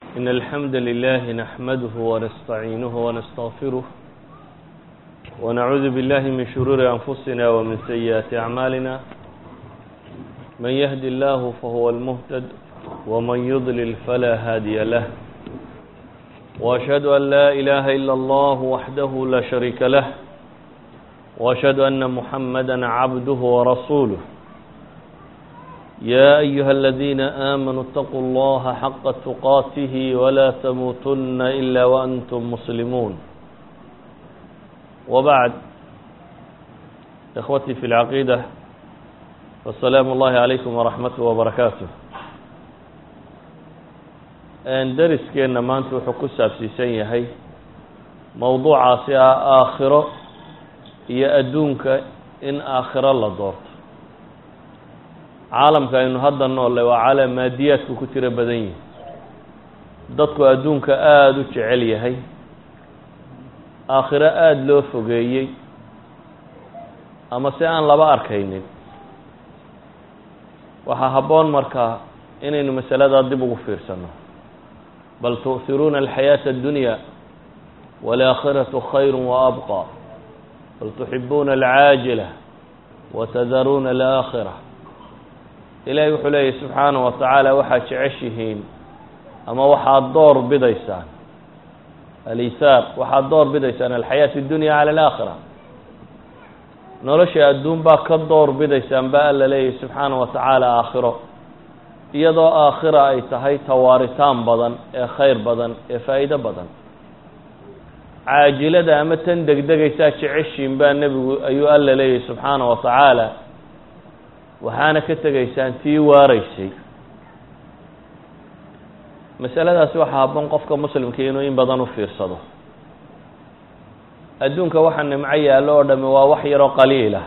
إن الحمد لله نحمده ونستعينه ونستغفره ونعوذ بالله من شرور أنفسنا ومن سيئات أعمالنا من يهد الله فهو المهتد ومن يضلل فلا هادي له وأشهد أن لا إله إلا الله وحده لا شريك له وأشهد أن محمدا عبده ورسوله يا أيها الذين آمنوا اتقوا الله حق تقاته ولا تموتن إلا وأنتم مسلمون وبعد إخوتي في العقيدة والسلام الله عليكم ورحمته وبركاته dariskeenna maanta wuxuu ku saabsiisan yahay mowduucaasi ah aakhiro iyo adduunka in aakhiro la doorto caalamka aynu hadda noolle waa caalam maadiyaadku ku tiro badan yihi dadku adduunka aada u jecel yahay aakhiro aada loo fogeeyey ama si aan laba arkaynin waxaa habboon markaa inaynu masaladaa dib ugu fiirsano bal tu'hiruuna alxayaata addunya waalaakhiratu khayru waabqa bal tuxibuuna alcaajila watadaruuna alaakhira ilaahay wuxuu leeyahy subxaanaه wa tacaala waxaad jeceshihiin ama waxaad door bidaysaan alisaar waxaad door bidaysaan alxayaat اdunya cala alaakhira nolosha adduun baa ka door bidaysaan ba alla leeyahy subxaanaه wa tacaala aakhiro iyadoo aakhira ay tahay tawaaritaan badan ee khayr badan ee faa'iido badan caajilada ama tan degdegaysaa jeceshiin baa nebigu ayuu alla leeyahy subxaanaه wa tacaala waxaana ka tegaysaan tii waaraysay masaladaasi waxaa habboon qofka muslimkii inuu in badan u fiirsado adduunka waxa nimco yaallo oo dhami waa wax yaroo qaliilah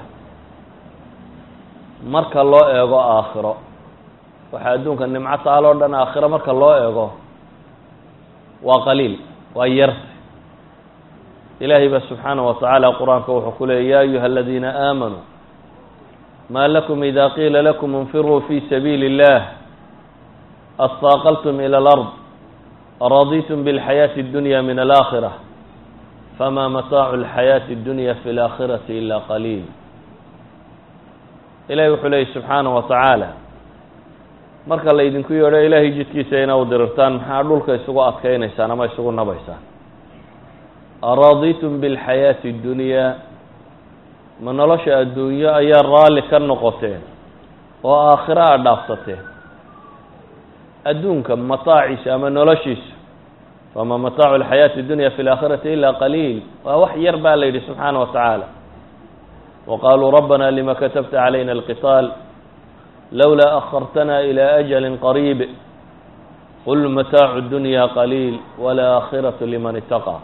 marka loo eego aakhiro waxaa adduunka nimco taal oo dhan aakhiro marka loo eego waa qaliil waa yar ilaahay ba subxaanaه wa tacaala qur-aanka wuxuu ku leeyay ya ayuha aladiina aamanuu ma lakum ida qiila lakum infiruu fi sabiili اllah astaaqaltum ilى اlأrض araditum bاlxayaaةi اdunya min alaakhirة fama mataacu اlxayaaةi اdunya fi اlaakhirati ila qaliil ilahi wuxuu leeyay subxaanaه wa tacaala marka laydinku yeedho ilaahay jidkiisa ina u dirirtaan maxaa dhulka isugu adkaynaysaan ama isugu nabaysaan araditum bاlxayaaةi اdunya ma nolosha adduunyo ayaa raalli ka noqoteen oo aakhiro aad dhaafsateen adduunka mataaciisa ama noloshiisa fama mataacu alxayaati اdunya fi اlaakhirati ila qaliil waa wax yar baa la yidhi subxaana wa tacaala wa qaluu rabbana lima katabta calayna alqitaal lowlaa akhartana ilى ajali qariib qul mataacu اdunya qaliil waalaakhiratu liman itaqaa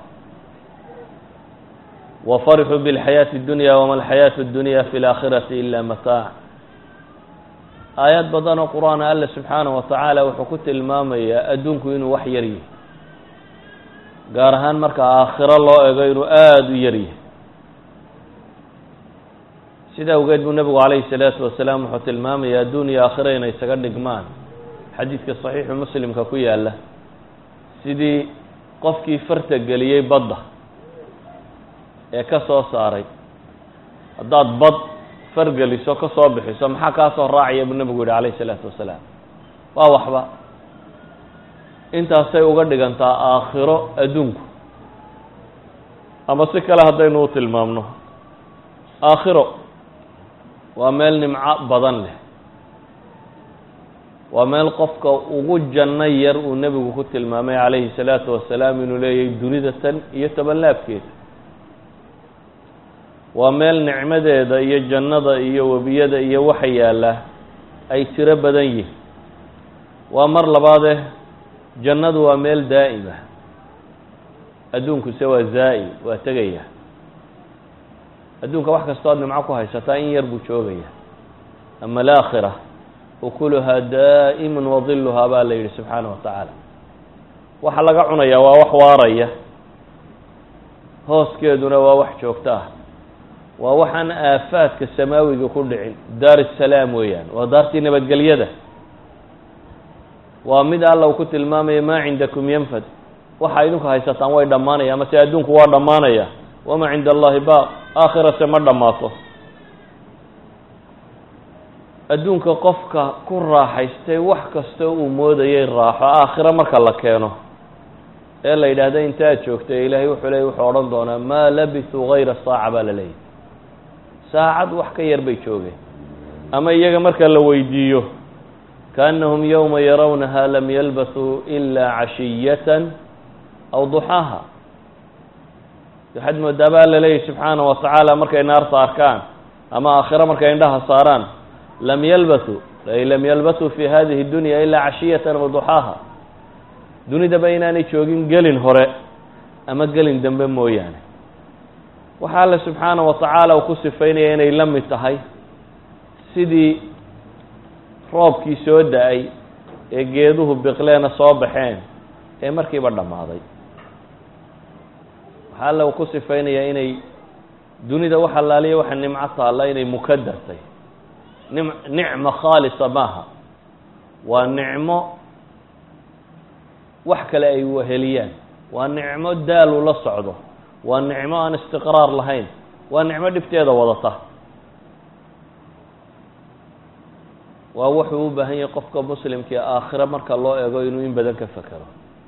wfarxuu bاlxayaaةi اdunya wama alxayaaةu اdunya fi اlaakhirati ila mataac aayad badan oo qur-aan alla subxaanaه wa tacaala wuxuu ku tilmaamayaa adduunku inuu wax yar yahay gaar ahaan marka aakhiro loo ego inuu aada u yar yahay sida awgeed buu nebigu calayhi الsalaatu wasalaam wuxuu tilmaamaya adduun iyo aakhiro inay isaga dhigmaan xadiidka صaxiixu muslimka ku yaala sidii qofkii farta geliyey badda ee ka soo saaray haddaad bad fargeliso ka soo bixiso maxaa kaa soo raacaya buu nebigu yihi calayh isalaatu wasalaam waa waxba intaasay uga dhigantaa aakhiro adduunku ama si kale haddaynu u tilmaamno aakhiro waa meel nimco badan leh waa meel qofka ugu janno yar uu nebigu ku tilmaamay calayhi salaatu wasalaam inuu leeyahay dunida tan iyo tobanlaabkeeda waa meel nicmadeeda iyo jannada iyo webiyada iyo waxa yaalla ay tiro badan yihin waa mar labaade jannadu waa meel daa'ima adduunkuse waa zaa-i waa tegaya adduunka wax kastoo ad nimco ku haysataa in yar buu joogaya ama alaakhira ukuluhaa daa'iman wadiluhaa baa la yidhi subxaana wa tacaala waxa laga cunayaa waa wax waaraya hooskeeduna waa wax joogto ah waa waxaan aafaadka samaawiga ku dhicin daar salaam weeyaan waa daartii nabadgelyada waa mid alla uu ku tilmaamaya maa cindakum yanfad waxa idinku haysataan way dhammaanaya ama se adduunku waa dhammaanaya wamaa cinda allahi baaq aakhirase ma dhammaato adduunka qofka ku raaxaystay wax kasta uu moodayay raaxo aakhiro marka la keeno ee la yidhaahda intaad joogtay ilaahay wuxuu leeyay wuxuu odhan doonaa maa labisuu hayra saaca baa la leeyahy saacad wax ka yar bay joogeen ama iyaga marka la weydiiyo kaannahum yowma yarawnaha lam yalbasuu ilaa cashiyatan aw duxaaha waxaad moodaa baa la leeyahy subxaana wa tacaala markay naarta arkaan ama aakhiro markay indhaha saaraan lam yalbasuu ay lam yalbasuu fi hadihi dunya ilaa cashiyatan aw duxaaha dunidaba inaanay joogin gelin hore ama gelin dambe mooyaane waxa alle subxaana wa tacaala uu ku sifaynaya inay la mid tahay sidii roobkii soo da-ay ee geeduhu biqleena soo baxeen ee markiiba dhammaaday waxaa alle uu ku sifaynayaa inay dunida wax allaaliya waxa nimco taalla inay mukadartay nim nicmo khaalisa maaha waa nicmo wax kale ay waheliyaan waa nicmo daalu la socdo waa nicmo aan istiqraar lahayn waa nicmo dhibteeda wadata waa wuxuu u baahan yahay qofka muslimkii aakhiro marka loo eego inuu in badan ka fekero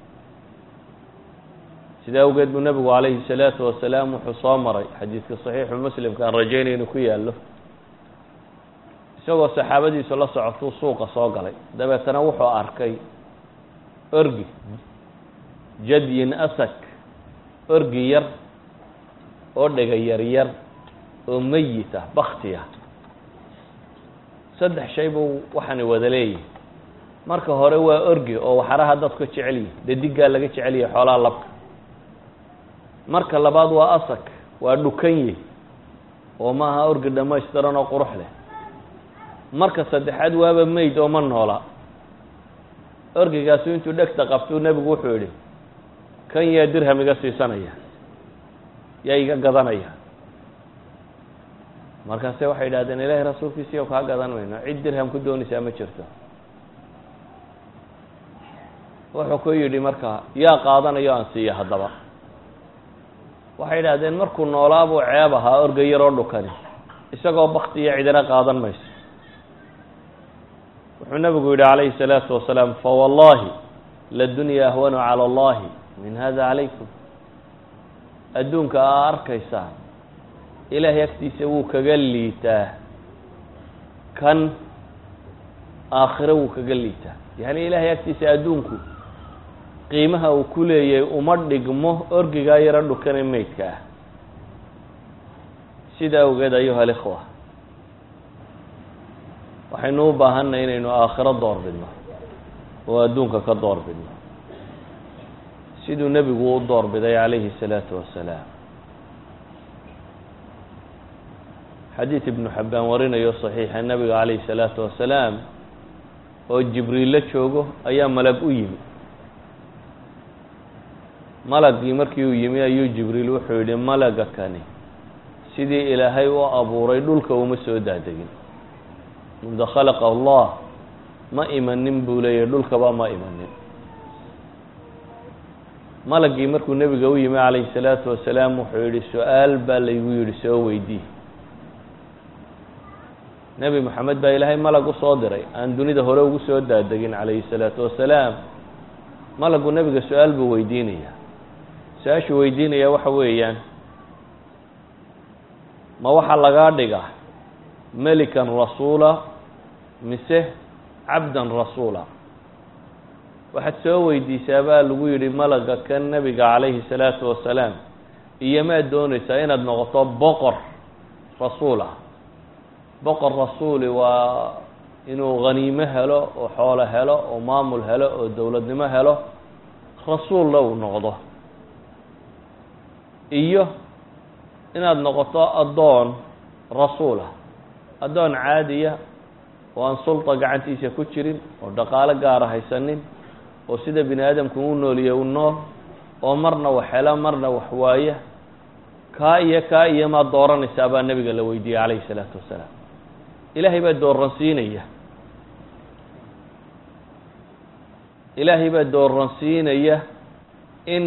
sida awgeed buu nebigu calayhi salaatu wasalaam wuxuu soo maray xadiidka saxiixu muslimka aan rajaynay inuu ku yaallo isagoo saxaabadiisu la socotuu suuqa soo galay dabeetana wuxuu arkay orgi jadyin asak orgi yar oo dhega yar yar oo meyit ah bakti ah saddex shay buu waxaani wada leeyihi marka hore waa orgi oo waxaraha dadku jecel yihi dadiggaa laga jecel yahay xoolaha labka marka labaad waa asak waa dhukanye oo maaha orgi dhamaystiran oo qurux leh marka saddexaad waaba meyd oo ma noola orgigaasu intuu dhegta qabtuu nebigu wuxuu yidhi kan yaa dirham iga siisanaya yaa iga gadanaya markaase waxay yidhahdeen ilaahay rasuulkiisiiyo kaa gadan mayno cid dirham ku doonaysaa ma jirto wuxuu ku yidhi marka yaa qaadanayo aan siiya haddaba waxay yidhahdeen markuu noolaa buu ceeb ahaa orga yaroo dhukani isagoo bakti iyo cidina qaadan mayso wuxuu nabigu yidhi calayhi الsalaatu wasalaam fawallahi ladunya ahwanu calى اllahi min hada calaykum adduunka aa arkaysaa ilaahay agtiisa wuu kaga liitaa kan aakhiro wuu kaga liitaa yani ilaahay agtiisa adduunku qiimaha uu ku leeyahay uma dhigmo orgigaa yaro dhukane meydka ah sida awgeed ayuha alikhwa waxaynu u baahanay inaynu aakhiro door bidno oo adduunka ka door bidno siduu nebigu u door biday calayhi الsalaatu wasalaam xadiid ibnu xabbaan warinayo saxiixa nebiga calayhi الsalaatu wasalaam oo jibriil la joogo ayaa malag u yimi malagii markii uu yimi ayuu jibriil wuxuu yidhi malaga kani sidii ilaahay u abuuray dhulka uma soo daadegin mundu khalaqa allah ma imanin buu leeyahy dhulkaba ma imanin malagii markuu nebiga u yimi calayhi salaatu wasalaam wuxuu yidhi su-aal baa laygu yidhi soo weydii nebi moxamed baa ilaahay malag u soo diray aan dunida hore ugu soo daadegin calayhi salaatu wasalaam malagu nebiga su-aal buu weydiinaya su-aashuu weydiinaya waxa weeyaan ma waxaa lagaa dhiga melikan rasuula mise cabdan rasuula waxaad soo weydiisaa baa lagu yidhi malaga kan nebiga calayhi salaatu wasalaam iyo maad doonaysaa inaad noqoto boqor rasuul ah boqor rasuuli waa inuu khaniimo helo oo xoolo helo oo maamul helo oo dowladnimo helo rasuulla uu noqdo iyo inaad noqoto addoon rasuulah addoon caadiya oo aan sulta gacantiisa ku jirin oo dhaqaalo gaara haysanin oo sida bini aadamku u nooliye u nool oo marna wax hela marna wax waaya kaa iyo kaa iyo maad dooranaysaa baa nebiga la weydiiyey calayhi salaatu wasalaam ilaahay baa dooransiinaya ilaahay baa dooransiinaya in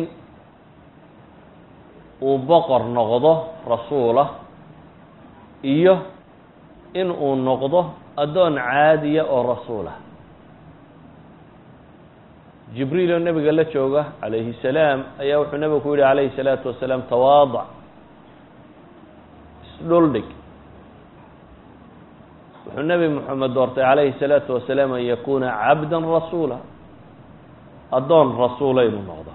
uu boqor noqdo rasuulah iyo in uu noqdo addoon caadiya oo rasuulah jibriil oo nebiga la jooga calayhi salaam ayaa wuxuu nebigu ku yihi calayhi salaatu wasalaam tawaadac isdhuldhig wuxuu nebi moxamed doortay calayhi salaatu wasalaam an yakuuna cabda rasuula addoon rasuula inuu noqdo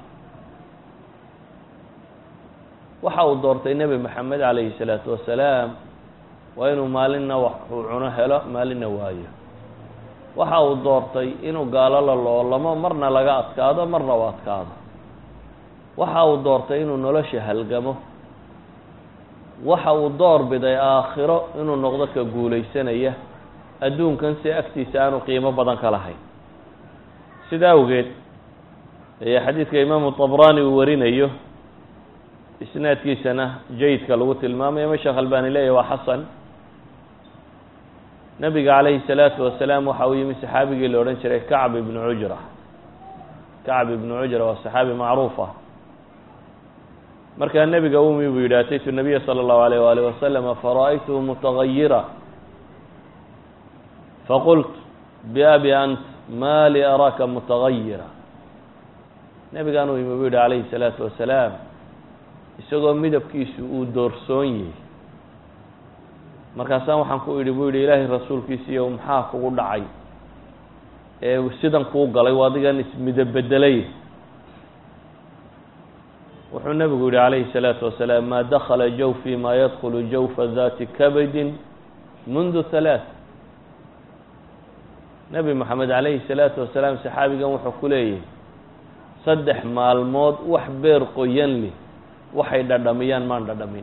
waxa uu doortay nebi moxamed calayhi salaatu wasalaam waa inuu maalinna wax uu cuno helo maalinna waayo waxa uu doortay inuu gaalo la loolamo marna laga adkaado marna u adkaado waxa uu doortay inuu nolosha halgamo waxa uu door biday aakhiro inuu noqdo ka guulaysanaya adduunkan si agtiisa aanu qiimo badan ka lahayn sida awgeed ayaa xadiidka imaamu tabrani uu warinayo isnaadkiisana jayidka lagu tilmaamayo ma sheekh albani leeyahy waa xasan nabiga calayhi salaatu wasalaam waxa uu yimi saxaabigii la odhan jiray kacb ibnu cujra kacb ibnu cujra waa saxaabi macruuf ah markaa nebiga umi buu yidhi ataytu nabiya sala allahu alayh waalih wasalama fara'aytuhu mutagayira faqult biabi ant ma li araaka mutagayira nebigaan uu yimi buu yidhi calayhi salaatu wasalaam isagoo midabkiisu uu doorsoon yahay markaasaan waxaan ku idhi buu yidhi ilaahay rasuulkiisiiyo maxaa kugu dhacay ee sidan kuu galay o adigan ismidabedelay wuxuu nebigu yihi calayhi salaatu wasalaam maa dakala jawfii maa yadkulu jawfa dati kabadin mundu halaath nebi moxamed calayhi salaatu wasalaam saxaabigan wuxuu ku leeyahay saddex maalmood wax beer qoyan li waxay dhadhamiyaan maan dhadhamin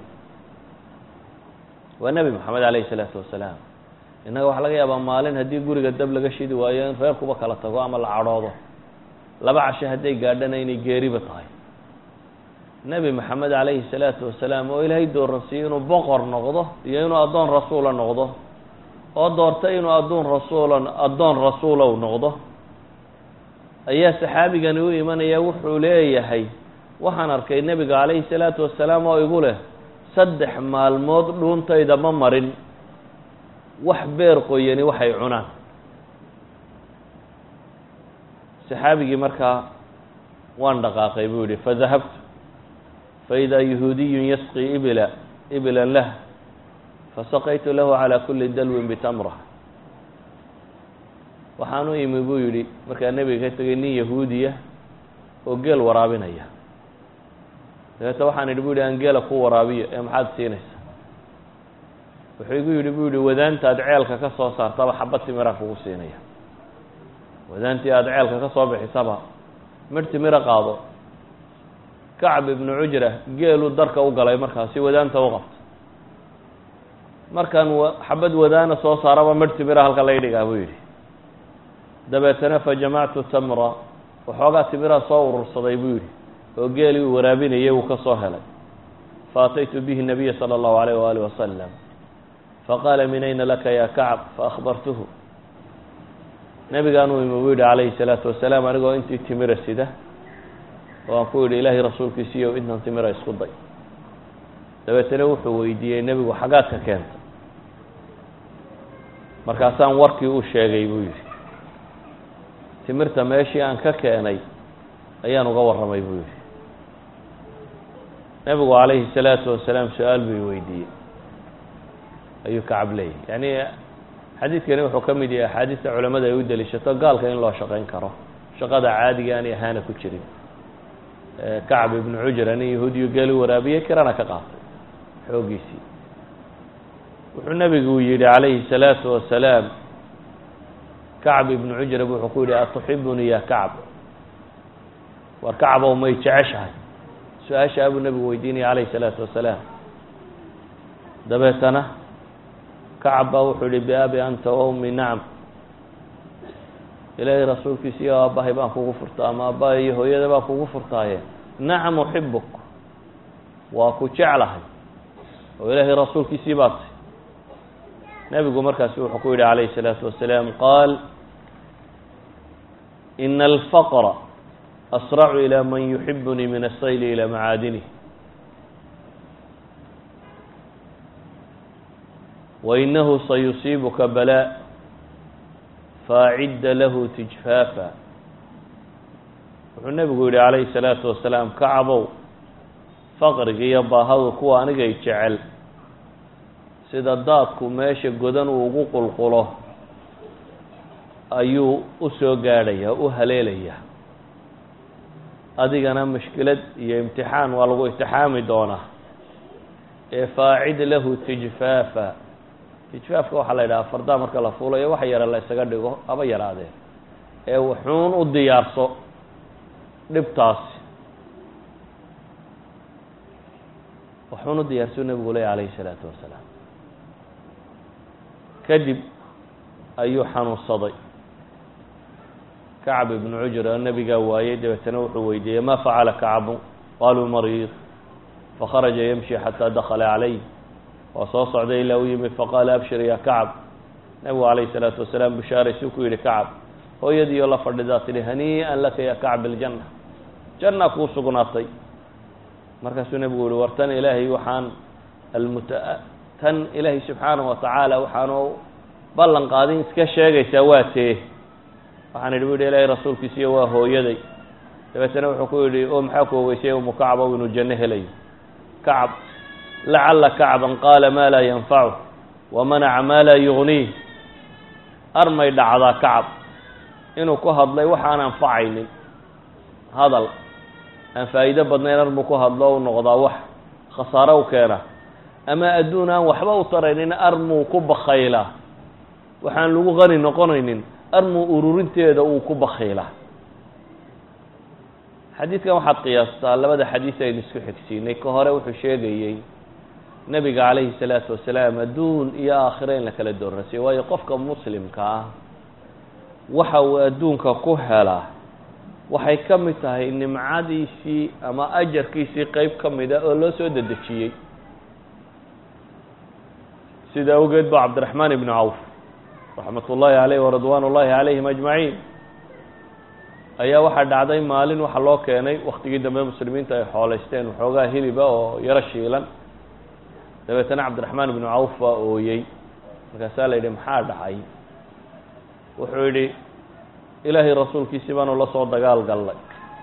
waa nebi moxamed calayhi salaatu wasalaam innaga waxaa laga yaabaa maalin haddii guriga dab laga shidi waayo in reerkuba kala tago ama la cadhoodo laba casho hadday gaadhana inay geeriba tahay nebi moxamed calayhi salaatu wasalaam oo ilaahay dooransiiyey inuu boqor noqdo iyo inuu addoon rasuula noqdo oo doortay inuu addoon rasuula addoon rasuulow noqdo ayaa saxaabigani u imanaya wuxuu leeyahay waxaan arkay nebiga calayhi salaatu wasalaam oo igu leh saddex maalmood dhuuntayda ma marin wax beer qoyani waxay cunaan saxaabigii markaa waan dhaqaaqay buu yihi fadahabtu faidaa yahuudiyun yasqii ibila ibilan lah fasaqaytu lahu calaa kuli dalwin bitamra waxaan u imi buu yidhi markaa nebiga ka tegay nin yahuudiya oo geel waraabinaya dabeeta waxaan idhi bu yidhi aan geela ku waraabiyo ee maxaad siinaysa wuxuu igu yidhi bu yidhi wadaantaad ceelka ka soo saartaba xabad timira kugu siinaya wadaantii aada ceelka ka soo bixisaba midh timiro qaado kacb ibnu cujra geeluu darka u galay markaasi wadaanta u qabto markaan xabad wadaana soo saaraba midh timira halka lay dhigaa buu yidhi dabeetana fajamactu tamra waxoogaa timiraa soo urursaday buu yidhi oo geelii uu waraabinayay uu ka soo helay faataytu bihi nabiya salى اllahu alayh waalih wasalam faqaala min ayna laka ya kacb faahbartuhu nebigaan uu imi buu yidhi calayhi الsalaatu wasalaam anigoo intii timira sida oo aan ku yidhi ilaahay rasuulkiisiiyo intan timira isku day dabeetana wuxuu weydiiyey nebigu xagaad ka keentay markaasaan warkii u sheegay buu yidhi timirta meeshii aan ka keenay ayaan uga warramay buu yidhi nebigu calayhi salaatu wasalaam su-aal buu weydiiyey ayuu kacab leeyahy yacni xadiidkani wuxuu ka mid yahay axaadiista culamada ay u deliishato gaalka in loo shaqayn karo shaqada caadiga aanay ahaana ku jirin kacb ibnu cujra nin yahuudiyu geeli waraabiyey kirana ka qaatay xooggiisii wuxuu nebigu yidhi calayhi salaatu wasalaam kacb ibnu cujra wuxuu ku yidhi atuxibunii ya kacb war kacbow may jeceshahay su-aashaa buu nebigu weydiinaya calayhi salaatu wasalaam dabeetana kacab baa wuxuu yihi biabi anta wa ummi nacam ilaahay rasuulkiisa iyo aabbahay baan kugu furtaa ama aabbahay iyo hooyada baan kugu furtaaye nacam uxibuk waa ku jeclahay oo ilaahay rasuulkiisii baa tay nebigu markaasi wuxuu ku yidhi calayhi salaatu wasalaam qaal ina alfaqra asracu ilى man yuxibunii min asayli ilى macaadinih wainahu sayusiibuka balaa faacidda lahu tijfaafa wuxuu nebigu yihi calayhi salaatu wasalaam kacabow faqriga iyo baahadu kuwa anigay jecel sida daadku meesha godan uu ugu qulqulo ayuu u soo gaadhayaa u haleelayaa adigana mushkilad iyo imtixaan waa lagu imtixaami doonaa ee faacid lahu tijfaafa tijfaafka waxaa la yidhaha fardaa marka la fuulayo wax yara la isaga dhigo haba yaraadeen ee wuxuun u diyaarso dhibtaasi wuxuun u diyaarso nebigu ley calayhi salaatu wasalaam kadib ayuu xanuunsaday kacb ibnu cujr oo nebigaa waayey dabeetana wuxuu weydiiyey ma facala kacbu qaluu mariid fakharaja yamshi xataa dakala calayh waa soo socday ilaa u yimid faqaala abshir ya kacb nebigu calayhi salaatu wasalaam bishaaraysuu ku yihi kacab hooyadiioo la fadhidaa tidhi hanii'an laka ya kacb iljanna janna kuu sugnaatay markaasuu nebigu yihi war tan ilaahay waxaan almuta tan ilaahay subxaanahu watacaala waxaanu ballan qaadin iska sheegaysaa waa tee waxaan idhi bu yidhi ilaahay rasuulkiisiyo waa hooyaday dabeetana wuxuu ku yidhi oo maxaa ku ogeysay umu kacab ow inuu janno helayo kacab lacala kacban qaala maa laa yanfacu wamanaca maa laa yugniih armay dhacdaa kacab inuu ku hadlay wax aan anfacaynin hadal aan faa'iido badnayn armuu ku hadlo u noqdaa wax khasaaro u keena ama adduun aan waxba u taraynin armuu ku bakhaylaa waxaan lagu qani noqonaynin armuu ururinteeda uu ku bakhiilaa xadiidkan waxaad qiyaastaa labada xadiis aynu isku xigsiinay ka hore wuxuu sheegayey nebiga calayhi salaatu wasalaam adduun iyo aakhiro in la kala doornasiyo waayo qofka muslimka ah waxa uu adduunka ku helaa waxay ka mid tahay nimcadiisii ama ajarkiisii qeyb ka mida oo loo soo dedejiyey sida awgeed ba cabdiraxmaan ibnu cawf raxmat ullaahi caleyh waridwaan ullaahi calayhim ajmaciin ayaa waxaa dhacday maalin waxaa loo keenay waktigii dambe muslimiinta ay xooleysteen waxoogaa hiliba oo yaro shiilan dabeetana cabdiraxmaan ibnu cawf baa ooyey markaasaa la yidhi maxaa dhacay wuxuu yidhi ilaahay rasuulkiisii baanu la soo dagaal gallay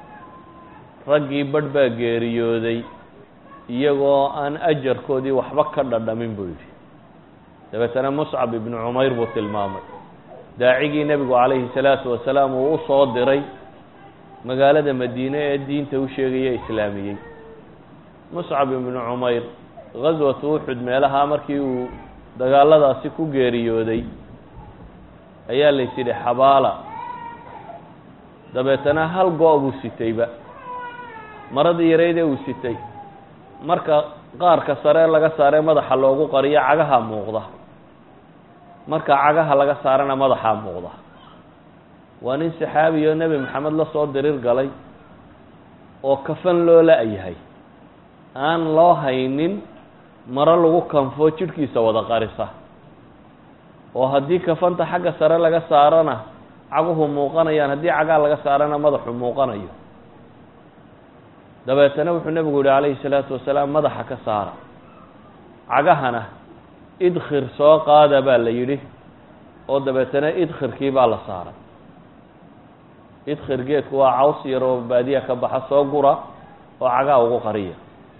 raggii badh baa geeriyooday iyagoo aan ajarkoodii waxba ka dhadhamin buu yidhi dabeetana muscab ibnu cumayr buu tilmaamay daacigii nebigu calayhi salaatu wasalaam uu u soo diray magaalada madiine ee diinta u sheegaya islaamiyey muscab ibnu cumayr ghaswatu uxud meelaha markii uu dagaaladaasi ku geeriyooday ayaa lays yidhi xabaala dabeetana hal go- buu sitayba maradii yareydee uu sitay marka qaarka sare laga saaree madaxa loogu qariyo cagaha muuqda marka cagaha laga saarana madaxaa muuqda waa nin saxaabi oo nebi maxamed la soo dirir galay oo kafan loo la-yahay aan loo haynin maro lagu kanfo jidhkiisa wada qarisa oo haddii kafanta xagga sare laga saarana caguhu muuqanayaan haddii cagaa laga saarana madaxu muuqanayo dabeetana wuxuu nebigu yihi calayhi salaatu wasalaam madaxa ka saara cagahana idkhir soo qaada baa la yidhi oo dabeetana idkhirkii baa la saaray idkhir geedku waa caws yar oo baadiya ka baxa soo gura oo cagaha ugu qariya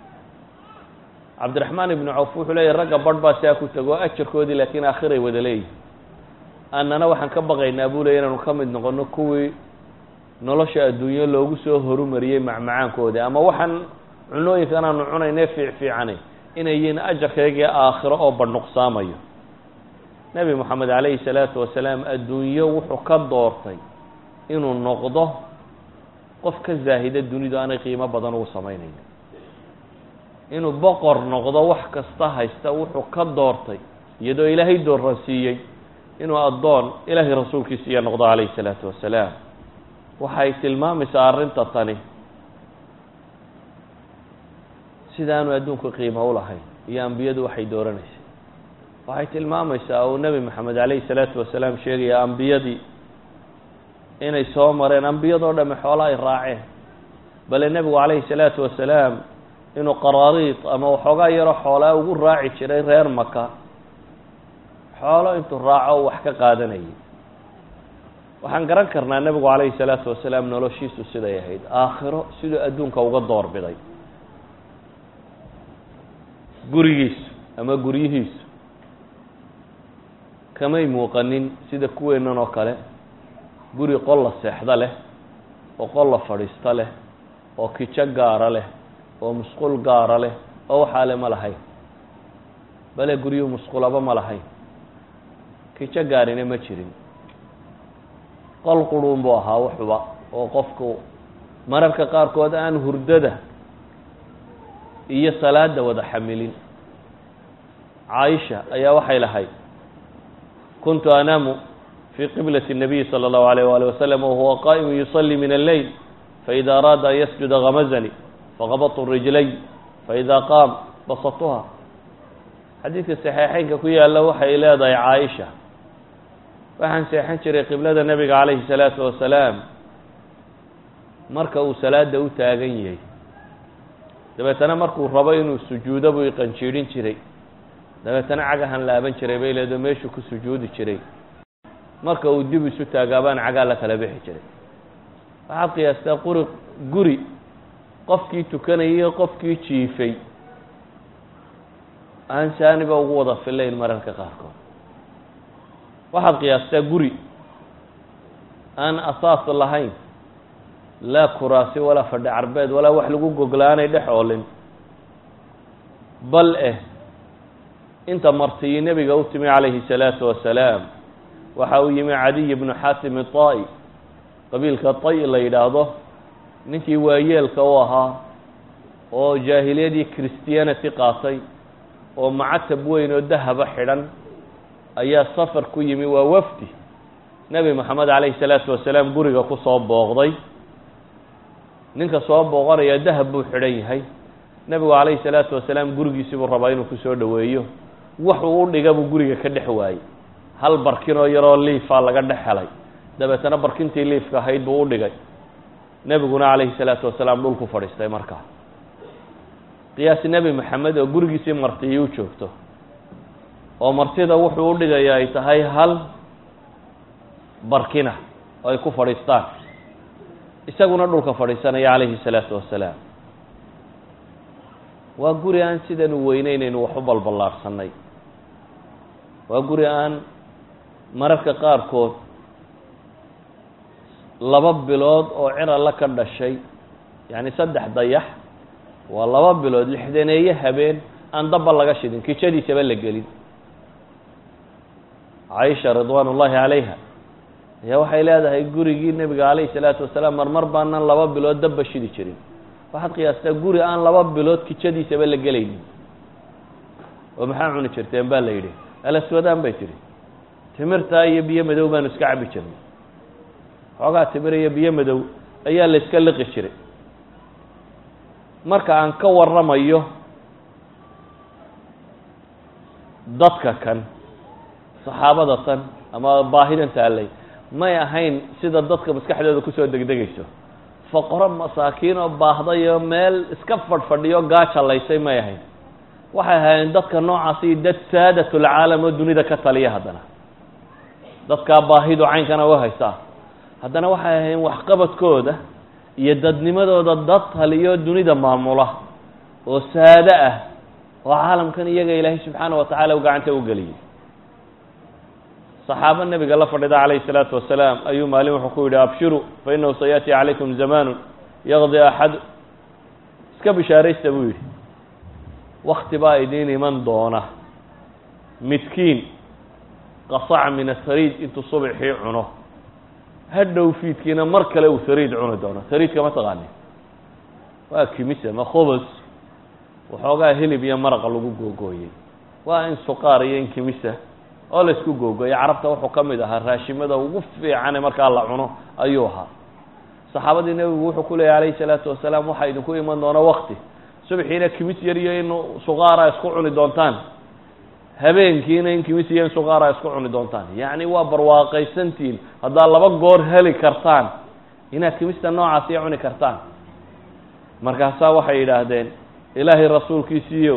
cabdiraxmaan ibnu cawf wuxuu leeyahy ragga badh baa siaa ku tego ajarkoodii laakiin aakhiray wada leeyihi annana waxaan ka baqaynaa buu leey inaanu ka mid noqono kuwii nolosha adduunyo loogu soo horumariyey macmacaankoodii ama waxaan cunooyinkan aanu cunayne fiic fiicanay inay yihiin ajarkaygii aakhiro oo badhnuqsaamayo nebi moxamed calayhi salaatu wasalaam adduunyo wuxuu ka doortay inuu noqdo qof ka zaahida dunidu aanay qiimo badan ugu samaynayn inuu boqor noqdo wax kasta haysta wuxuu ka doortay iyadoo ilaahay dooransiiyey inuu addoon ilaahay rasuulkiisiiya noqdo calayhi salaatu wasalaam waxay tilmaamaysaa arrinta tani sidaanu adduunku qiimo u lahayn iyo ambiyadu waxay dooranaysay waxay tilmaamaysaa uu nebi maxamed calayhi salaatu wasalaam sheegaya ambiyadii inay soo mareen ambiyadoo dhamme xoolo ay raaceen bale nebigu calayhi salaatu wasalaam inuu qaraariid ama waxoogaa yaroo xoolaa ugu raaci jiray reer maka xoolo intuu raaco wax ka qaadanayay waxaan garan karnaa nebigu calayhi salaatu wasalaam noloshiisu siday ahayd aakhiro siduu adduunka uga doorbiday gurigiisu ama guryihiisu kamay muuqanin sida kuweennan oo kale guri qol la seexda leh oo qol la fadhiista leh oo kijo gaara leh oo musqul gaara leh oo waxaa le ma lahayn bale guryuhu musqulaba ma lahayn kijo gaarina ma jirin qol quruun buu ahaa wuxuba oo qofku mararka qaarkood aan hurdada iyo salaada wada xamilin caaisha ayaa waxay lahayd kuntu anaamu fii qiblati الnabiyi salى اllahu alayh wali wasalam wahuwa qa'imu yusalii min alleyl faida araada an yasjuda gamazani faqabadtu rijlay faida qaam basatuha xadiidka saxiixeynka ku yaalla waxay leedahay caaisha waxaan seexan jiray qiblada nebiga calayhi salaatu wasalaam marka uu salaada u taagan yahay dabeetana markuu rabo inuu sujuudo buu iqanjiidhin jiray dabeetana cagahan laaban jiray bay leedo meeshuu ku sujuudi jiray marka uu dib isu taagaabaan cagaa la kala bixi jiray waxaad qiyaastaa quri guri qofkii tukanayay iyo qofkii jiifay aan saaniba ugu wada filayn mararka qaarkood waxaad qiyaastaa guri aan asaas lahayn laa kuraasi walaa fadhi carbeed walaa wax lagu goglaanay dhex oolin bal eh inta martiyi nebiga u timi calayhi salaatu wasalaam waxa uu yimi cadiy bnu xaatim iطaa'i qabiilka tay la yidhaahdo ninkii waayeelka u ahaa oo jaahiliyadii christianity qaatay oo macatab weyn oo dahaba xidhan ayaa safar ku yimi waa wafdi nebi moxamed calayhi salaatu wasalaam guriga ku soo booqday ninka soo booqanaya dahab buu xidhan yahay nebigu calayhi salaatu wasalaam gurigiisii buu rabaa inuu kusoo dhoweeyo waxuu u dhiga buu guriga ka dhex waayey hal barkinoo yaroo liifaa laga dhex helay dabeetana barkintii liifka ahayd buu u dhigay nebiguna calayhi salaatu wasalaam dhulku fadhiistay markaa qiyaasi nebi maxamed oo gurigiisii martiyi u joogto oo martida wuxuu u dhigaya ay tahay hal barkina oo ay ku fadhiistaan isaguna dhulka fadhiisanaya calayhi salaatu wasalaam waa guri aan sidan u weyneynaynu wax u balballaarhsannay waa guri aan mararka qaarkood laba bilood oo ciralla ka dhashay yacni saddex dayax waa laba bilood lixdaneeye habeen aan dabba laga shidin kijadiisaba la gelin caaisha ridwaan ullaahi calayha ayaa waxay leedahay gurigii nebiga calayhi salaatu wasalaam marmar baanan laba bilood dabba shidi jirin waxaad qiyaastaa guri aan laba bilood kijadiisaba la gelaynin oo maxaa cuni jirteen baa la yidhi alaswadaan bay tidhi timirtaa iyo biyo madow baanu iska cabi jirnay xoogaa timir iyo biyo madow ayaa la iska liqi jiray marka aan ka warramayo dadka kan saxaabada tan ama baahidan taallay may ahayn sida dadka maskaxdooda kusoo degdegayso foqoro masaakiin oo baahdayo meel iska fadhfadhiyo gaajalaysay may ahayn waxay ahaayeen dadka noocaasi dad saadatulcaalam oo dunida ka taliya haddana dadkaa baahidu caynkana u haysaa haddana waxay ahayn waxqabadkooda iyo dadnimadooda dad taliyo dunida maamula oo saado ah oo caalamkan iyaga ilaahay subxaana wa tacaala u gacanta u geliyey saxaabo nebiga la fadhida calayhi salaatu wasalaam ayuu maalin wuxuu ku yidhi abshiru fa inahu sayaati calaykum zamaanu yaqdi axad iska bishaaraysta buu yidhi wakti baa idiin iman doona midkiin qasaca min asariid intuu subxii cuno hadhow fiidkiina mar kale uu sariid cuni doono sariidka ma taqaanin waa kimise ma khubus waxoogaa hilib iyo maraqa lagu googooyey waa in suqaar iyo in kimisa oo laysku googooyey carabta wuxuu ka mid ahaa raashimada ugu fiicane markaa la cuno ayuu ahaa saxaabadii nebigu wuxuu ku leeyay alayhi salaatu wasalaam waxaa idinku iman doona wakti subxiina kimis yar iyo in suqaara isku cuni doontaan habeenkiina in kimis iyo in suqaara isku cuni doontaan yacni waa barwaaqaysantihiin haddaad laba goor heli kartaan inaad kimista noocaasiya cuni kartaan markaasaa waxay yidhaahdeen ilaahay rasuulkiisiiyo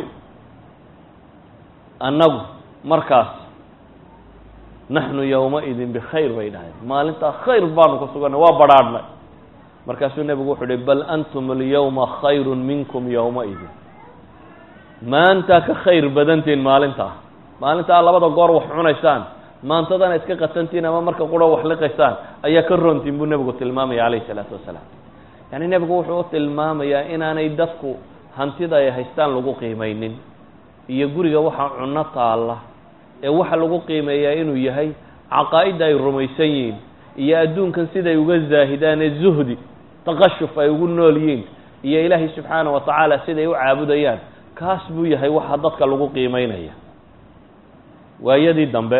annagu markaas naxnu yowmaidin bikhayr bay dhahdeen maalintaa khayr baanu ku suganay waa badrhaadhnay markaasuu nebigu wuxuu uhi bal antum alyawma khayru minkum yowmaidin maantaa ka khayr badantiin maalintaa maalintaa labada goor wax cunaysaan maantadana iska qatantiin ama marka qura wax liqaysaan ayaa ka roontiin buu nebigu tilmaamaya calayhi isalaatu wasalaam yacni nebigu wuxuu u tilmaamayaa inaanay dadku hantida ay haystaan lagu qiimaynin iyo guriga waxaa cunno taalla ee waxa lagu qiimeeyaa inuu yahay caqaa'idda ay rumaysan yihiin iyo adduunkan siday uga zaahidaan ee zuhdi taqashuf ay ugu nool yihiin iyo ilaahay subxaana wa tacaala siday u caabudayaan kaas buu yahay waxa dadka lagu qiimeynaya waayadii dambe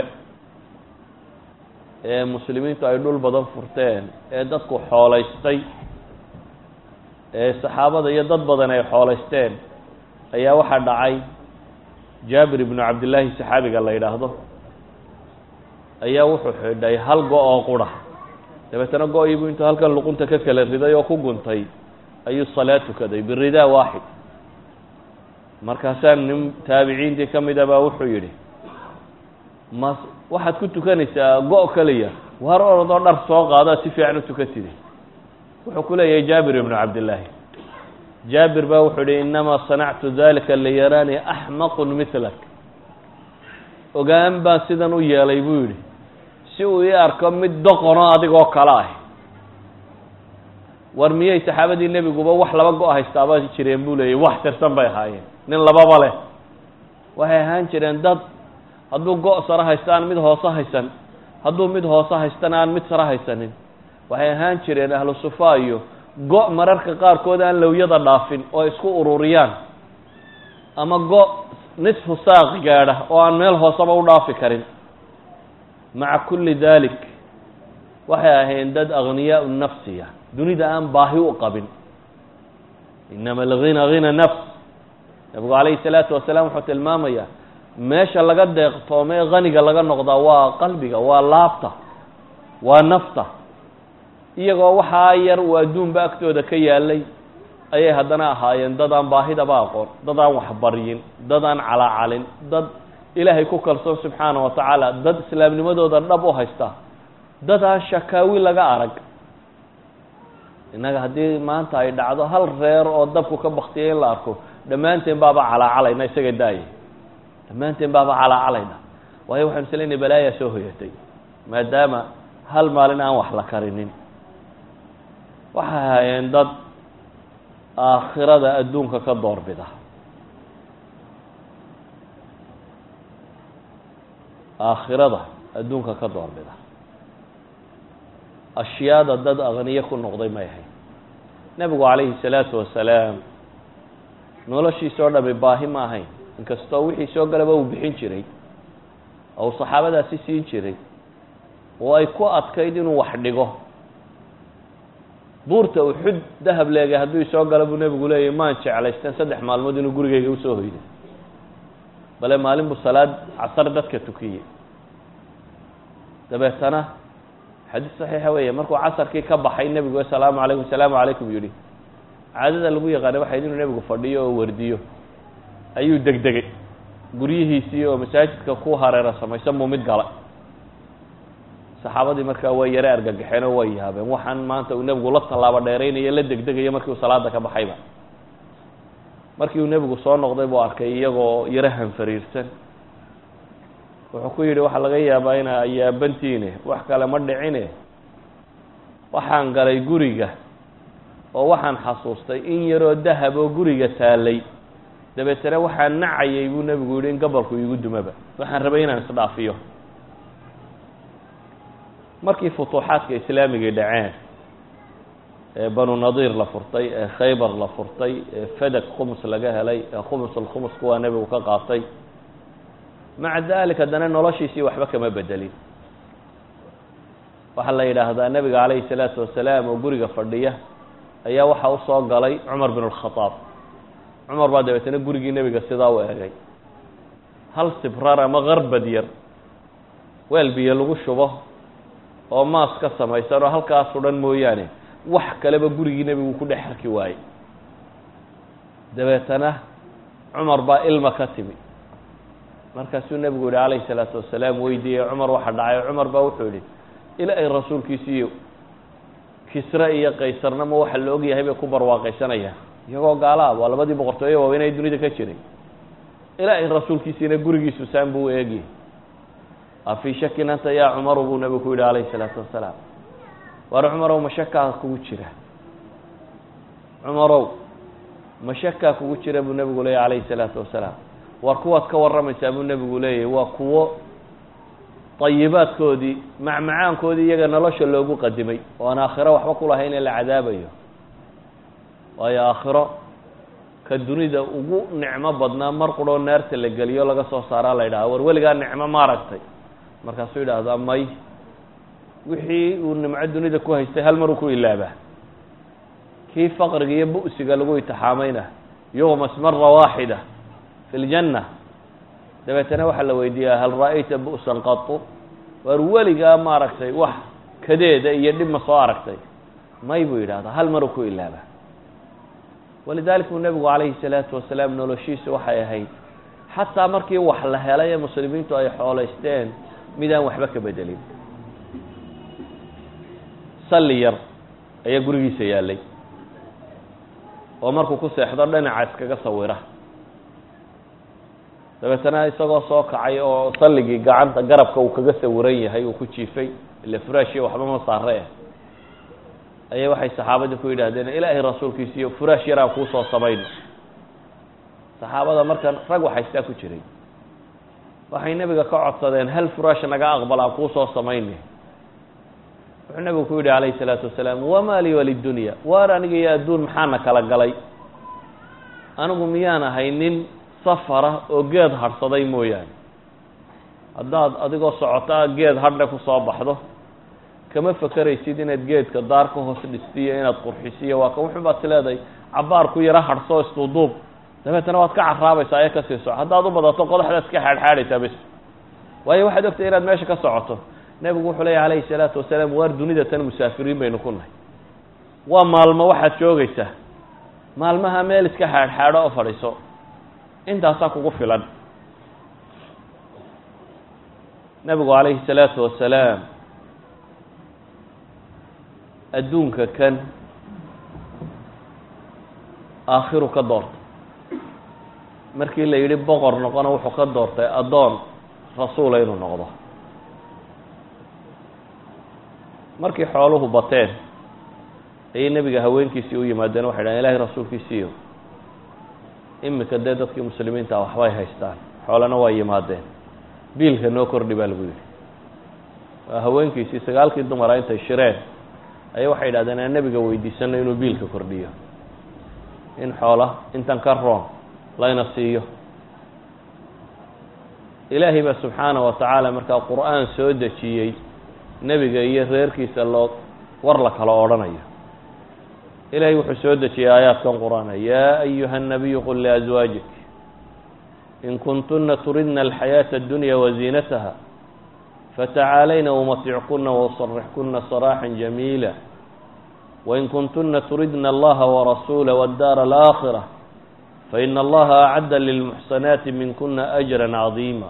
ee muslimiintu ay dhul badan furteen ee dadku xoolaystay ee saxaabada iyo dad badan ay xoolaysteen ayaa waxaa dhacay jaabir ibnu cabdillaahi saxaabiga la yidhaahdo ayaa wuxuu xidhay hal go- oo qura dabeetana go-iibuu intuu halkan luqunta ka kala riday oo ku guntay ayuu salaad tukaday biridaa waaxid markaasaa nin taabiciintii ka mid a baa wuxuu yidhi ma waxaad ku tukanaysaa go- keliya waar orodoo dhar soo qaadaad si fiican u tukatide wuxuu ku leeyahay jaabir ibnu cabdillaahi jaabir baa wuxuu yihi inamaa sanactu dalika liyaraanii axmaqun milak ogaan baan sidan u yeelay buu yidhi si uu ii arko mid doqono adigoo kale ah war miyay saxaabadii nebiguba wax laba go- haystaaba jireen buu leeyay wax tirsan bay ahaayeen nin lababa leh waxay ahaan jireen dad hadduu go- sare haysto aan mid hoose haysan hadduu mid hoose haystana aan mid sare haysanin waxay ahaan jireen ahlu sufa iyo go- mararka qaarkood aan lowyada dhaafin oo ay isku ururiyaan ama go- nisfu saaq gaadha oo aan meel hooseba u dhaafi karin maca kulli dalik waxay ahayn dad akhniyaa nafsiya dunida aan baahi u qabin inama alghina hina nafs nabigu calayhi salaatu wasalaam wuxuu tilmaamayaa meesha laga deeqtoome ee haniga laga noqdaa waa qalbiga waa laabta waa nafta iyagoo waxaa yar uu adduunba agtooda ka yaalay ayay haddana ahaayeen dad aan baahidaba aqoon dad aan waxbaryin dad aan calaacalin dad ilaahay ku kalsoon subxaana wa tacaala dad islaamnimadooda dhab u haysta dad aan shakaawi laga arag innaga haddii maanta ay dhacdo hal reer oo dabku ka baktiyay in la arko dhammaanteen baaba calaacalayna isaga daaya dhammaanteen baaba calaacalayna waayo waxaynu isleynay balaayaa soo hoyatay maadaama hal maalin aan wax la karinin waxay ahaayeen dad aakhirada adduunka ka doorbida aakhirada adduunka ka doorbida ashyaada dad aqniye ku noqday may ahayn nebigu calayhi salaatu wasalaam noloshiisa oo dhami baahi ma ahayn inkastoo wixii soo galaba uu bixin jiray oo uu saxaabadaasi siin jiray oo ay ku adkayd inuu wax dhigo buurta uxud dahab leegay hadduu isoo galo buu nebigu leeyahy maan jeclaysteen saddex maalmood inuu gurigeyga usoo hoyday bale maalin buu salaad casar dadka tukiyey dabeetana xadiis saxiixa weeye markuu casarkii ka baxay nebigu asalaamu calaykum asalaamu calaykum yihi caadada lagu yaqaana waxayd inuu nebigu fadhiyo oo wardiyo ayuu degdegay guryihiisii oo masaajidka ku hareera samaysan buu mid galay saxaabadii markaa way yare argagaxeen oo way yaabeen waxaan maanta uu nebigu la tallaabo dheeraynayo la degdegayo markii uu salaada ka baxayba markii uu nebigu soo noqday buu arkay iyagoo yaro hanfariirsan wuxuu ku yidhi waxaa laga yaabaa ina yaabantiine wax kale ma dhicine waxaan galay guriga oo waxaan xasuustay in yaroo dahab oo guriga taalay dabeetana waxaan nacayay buu nebigu yidhi in gabalku iigu dumaba waxaan rabay inaan isdhaafiyo markii futuuxaadka islaamigii dhaceen ee banu nadiir la furtay ee khaybar la furtay ee fadag khumus laga helay ee khumus alkhumus kuwaa nebigu ka qaatay maca dalik haddana noloshiisii waxba kama bedelin waxaa la yidhaahdaa nebiga calayhi salaatu wasalaam oo guriga fadhiya ayaa waxaa usoo galay cumar bin alkhadaab cumar baa dabeetana gurigii nebiga sidaa u egay hal sibrar ama qarbad yar weel biyo lagu shubo oo maas ka samaysan oo halkaasoo dhan mooyaane wax kaleba gurigii nebigu ku dhex arki waayey dabeetana cumar baa ilma ka timi markaasuu nebigu yihi calayhi salaatu wasalaam weydiiyey cumar waxa dhacay cumar baa wuxuu yihi ilaahay rasuulkiisiiyo kisre iyo qaysarna ma waxa la ogyahay bay ku barwaaqaysanayaan iyagoo gaala ah waa labadii boqortooye waaweyn ay dunida ka jiray ilaahay rasuulkiisiina gurigiisu saan buu eegiyey afii shakin anta yaa cumaru buu nebigu ku yidhi calayhi salaatu wasalaam war cumarow mashakaa kugu jira cumarow mashakaa kugu jira buu nebigu leeyay calayhi salaatu wasalaam war kuwaad ka warramaysaa buu nebigu leeyahy waa kuwo dayibaadkoodii macmacaankoodii iyaga nolosha loogu qadimay oo aan aakhiro waxba ku lahayn ee la cadaabayo waayo aakhiro ka dunida ugu nicmo badnaa mar quroo naarta la geliyo laga soo saaraa la yidhaha war weligaa nicmo ma aragtay markaasuu yidhaahdaa may wixii uu nimco dunida ku haystay hal maruu ku ilaabaa kii faqriga iyo bu'siga lagu itixaamayna yuqmas mara waaxida fi ljanna dabeetana waxaa la weydiiyaa hal ra'ayta bu'san qatu waar weligaa ma aragtay wax kadeeda iyo dhib ma soo aragtay may buu yidhahdaa hal maruu ku ilaabaa walidalik buu nebigu calayhi salaatu wasalaam noloshiisa waxay ahayd xataa markii wax la helay ee muslimiintu ay xoolaysteen midaan waxba ka bedelin salli yar ayaa gurigiisa yaallay oo markuu ku seexdo dhinaca iskaga sawira dabeetana isagoo soo kacay oo salligii gacanta garabka uu kaga sawiran yahay uu ku jiifay ila furaashiya waxba ma saare ah ayay waxay saxaabadii ku yidhaahdeen ilaahay rasuulkiisiiyo furaash yaraan kuusoo samayno saxaabada markan rag waxaystaa ku jiray waxay nebiga ka codsadeen hal furaash naga aqbal aan kuusoo samayne wuxuu nebigu ku yidhi calayhi salaatu wasalaam wamaa lii walidunya waar aniga iyo adduun maxaana kala galay anigu miyaan ahay nin safara oo geed hadhsaday mooyaane haddaad adigoo socotaa geed hadhe ku soo baxdo kama fakeraysid inaad geedka daar ka hoos dhistiyo inaad qurxisiyo waa ka wuxun baad tileedahay cabaar ku yaro hadhsoo isduuduub dabeetana waad ka caraabaysaa ee kasii soco haddaad u badato qodaxdaad iska xaadxaadhaysaa bes waayo waxaad ogtahay inaad meesha ka socoto nebigu wuxuu leeya calayhi salaatu wasalaam waar dunida tan musaafiriin baynu ku nahay waa maalmo waxaad joogaysaa maalmaha meel iska xaadxaadho oo fadhiiso intaasaa kugu filan nebigu calayhi salaatu wasalaam adduunka kan aakhiru ka doortay markii la yidhi boqor noqona wuxuu ka doortay addoon rasuula inuu noqdo markii xooluhu bateen ayay nebiga haweenkiisii u yimaadeen waxay dhahen ilahay rasuulkiisiiyo imika dee dadkii muslimiinta waxbay haystaan xoolana waa yimaadeen biilka noo kordhi baa lagu yidhi waa haweenkiisii sagaalkii dumara intay shireen ayay waxay yidhahdeen aan nebiga weydiisano inuu biilka kordhiyo in xoola intan ka roon layna siiyo ilaahay baa subxaana wa tacaala markaa qur-aan soo dejiyey nebiga iyo reerkiisa loo war la kala odhanayo ilahay wuxuu soo dejiyey aayaadkan qur-aana yaa ayuha الnabiyu qul liazwaajik in kuntuna turidna alxayaaةa اdunya waziinataha fatacaalayna umatickuna wasarixkuna saraaxa jamiila wain kuntuna turidna allaha warasuula wاddaara alaakhira faina allaha acadda lilmuxsanaati minkuna ajra cadiima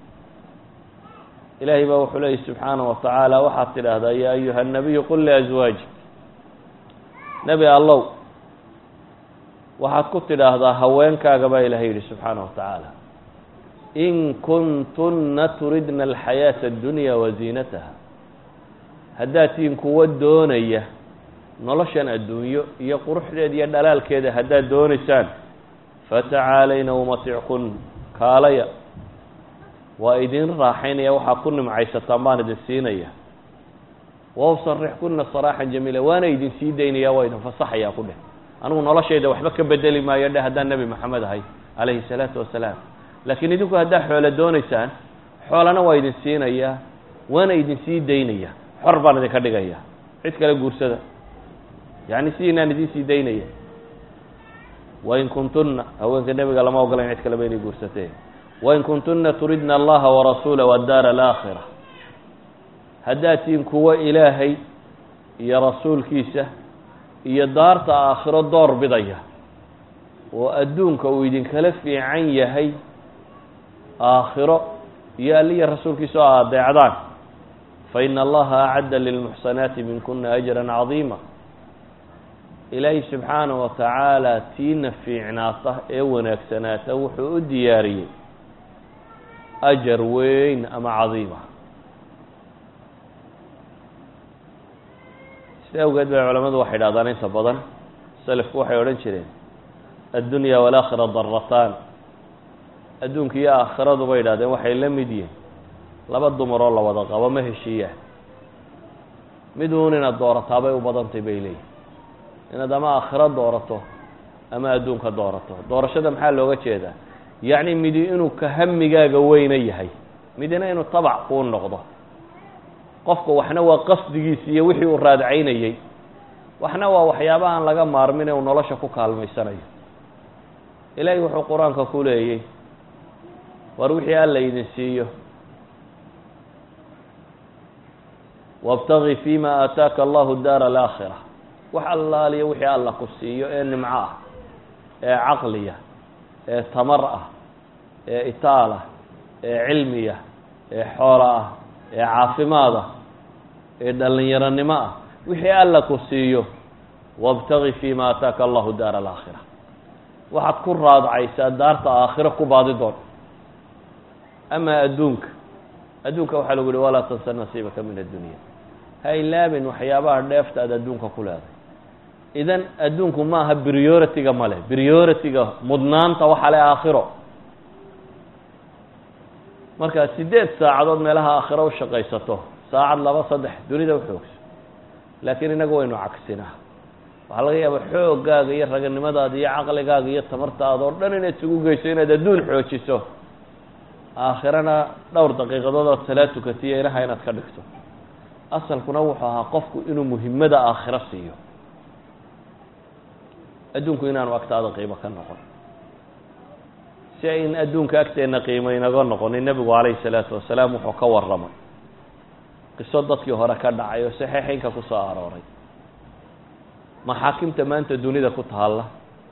ilahay baa wuxuu leeyay subxaana wa tacaala waxaad tidhaahdaa yaa ayuha الnabiyu qul liazwaajik nebi allow waxaad ku tidhaahdaa haweenkaaga baa ilahay yidhi subxaana wa tacaala in kuntunna turidna alxayaaةa addunya waziinataha haddaad tihiin kuwo doonaya noloshan adduunyo iyo quruxdeeda iyo dhalaalkeeda haddaad doonaysaan fatacaalayna umatickun kaalaya waa idin raaxaynaya waxaad ku nimcaysataan baan idin siinaya wausarixkuna saraaxan jamiila waana idin sii daynaya waa idin fasaxayaa ku dheh anigu noloshayda waxba ka bedeli maayo dheh haddaan nebi maxamed ahay calayhi salaatu wasalaam laakiin idinku haddaa xoolo doonaysaan xoolana waa idin siinayaa waana idin sii daynaya xor baan idinka dhigaya cid kale guursada yacni sidiinaan idin sii daynaya wain kuntunna haweenka nebiga lama ogolayn cid kaleba inay guursateen wain kuntuna turidna allaha warasuula wadaara alaakhira haddaad tihiin kuwo ilaahay iyo rasuulkiisa iyo daarta aakhiro door bidaya oo adduunka uu idinkala fiican yahay aakhiro iyo alliya rasuulkiisa oo adeecdaan faina allaha acadda lilmuxsanaati minkuna ajran cadiima ilaahay subxaana wa tacaala tiina fiicnaata ee wanaagsanaata wuxuu u diyaariyey ajar weyn ama cadiima sida awgeed bay culamadu waxay dhahdaan inta badan selafku waxay odhan jireen addunya walaakhira darataan adduunka iyo aakhiradu bay idhahdeen waxay la mid yihin laba dumaroo la wada qabo ma heshiiyaan mid uun inaad doorataabay u badantay bay leeyihin inaad ama aakhiro doorato ama adduunka doorato doorashada maxaa looga jeedaa yacni midi inuu ka hamigaaga weyna yahay midina inuu tabac kuu noqdo qofka waxna waa qasdigiisi iyo wixii uu raadcaynayey waxna waa waxyaabaha aan laga maarmin ee uu nolosha ku kaalmaysanayo ilaahay wuxuu qur-aanka ku leeyey war wixii alla idin siiyo wاbtagi fima aataaka allahu daara alaakhira wax allaaliyo wixii alla ku siiyo ee nimco ah ee caqliya ee tamar ah ee itaal ah ee cilmiya ee xoolo ah ee caafimaad ah ee dhalinyaronimo ah wixii alla ku siiyo wاbtagi fima aataaka allahu daara alaakhira waxaad ku raadcaysaa daarta aakhiro ku baadi doon ama adduunka adduunka waxaa lagu yihi walaa tansa nasiibaka min addunya ha ilaabin waxyaabaha dheefta aad adduunka ku leedahay idan adduunku ma aha priority-ga male priority-ga mudnaanta waxa le aakhiro markaad sideed saacadood meelaha aakhiro u shaqaysato saacad laba saddex dunida uxoogso laakiin inagu waynu cagsinaa waxaa laga yaaba xoogaaga iyo raganimadaada iyo caqligaaga iyo tamartaada oo dhan inaad isugu geyso inaad adduun xoojiso aakhirana dhowr daqiiqadood ood salaad tukatiyo inaha inaad ka dhigto asalkuna wuxuu ahaa qofku inuu muhimmada aakhiro siiyo adduunku inaanu agtaada qiimo ka noqon si ayn adduunka agteenna qiimo inaga noqonin nebigu calayhi salaatu wasalaam wuxuu ka warramay qiso dadkii hore ka dhacay oo saxiixeynka ku soo arooray maxaakimta maanta dunida ku taalla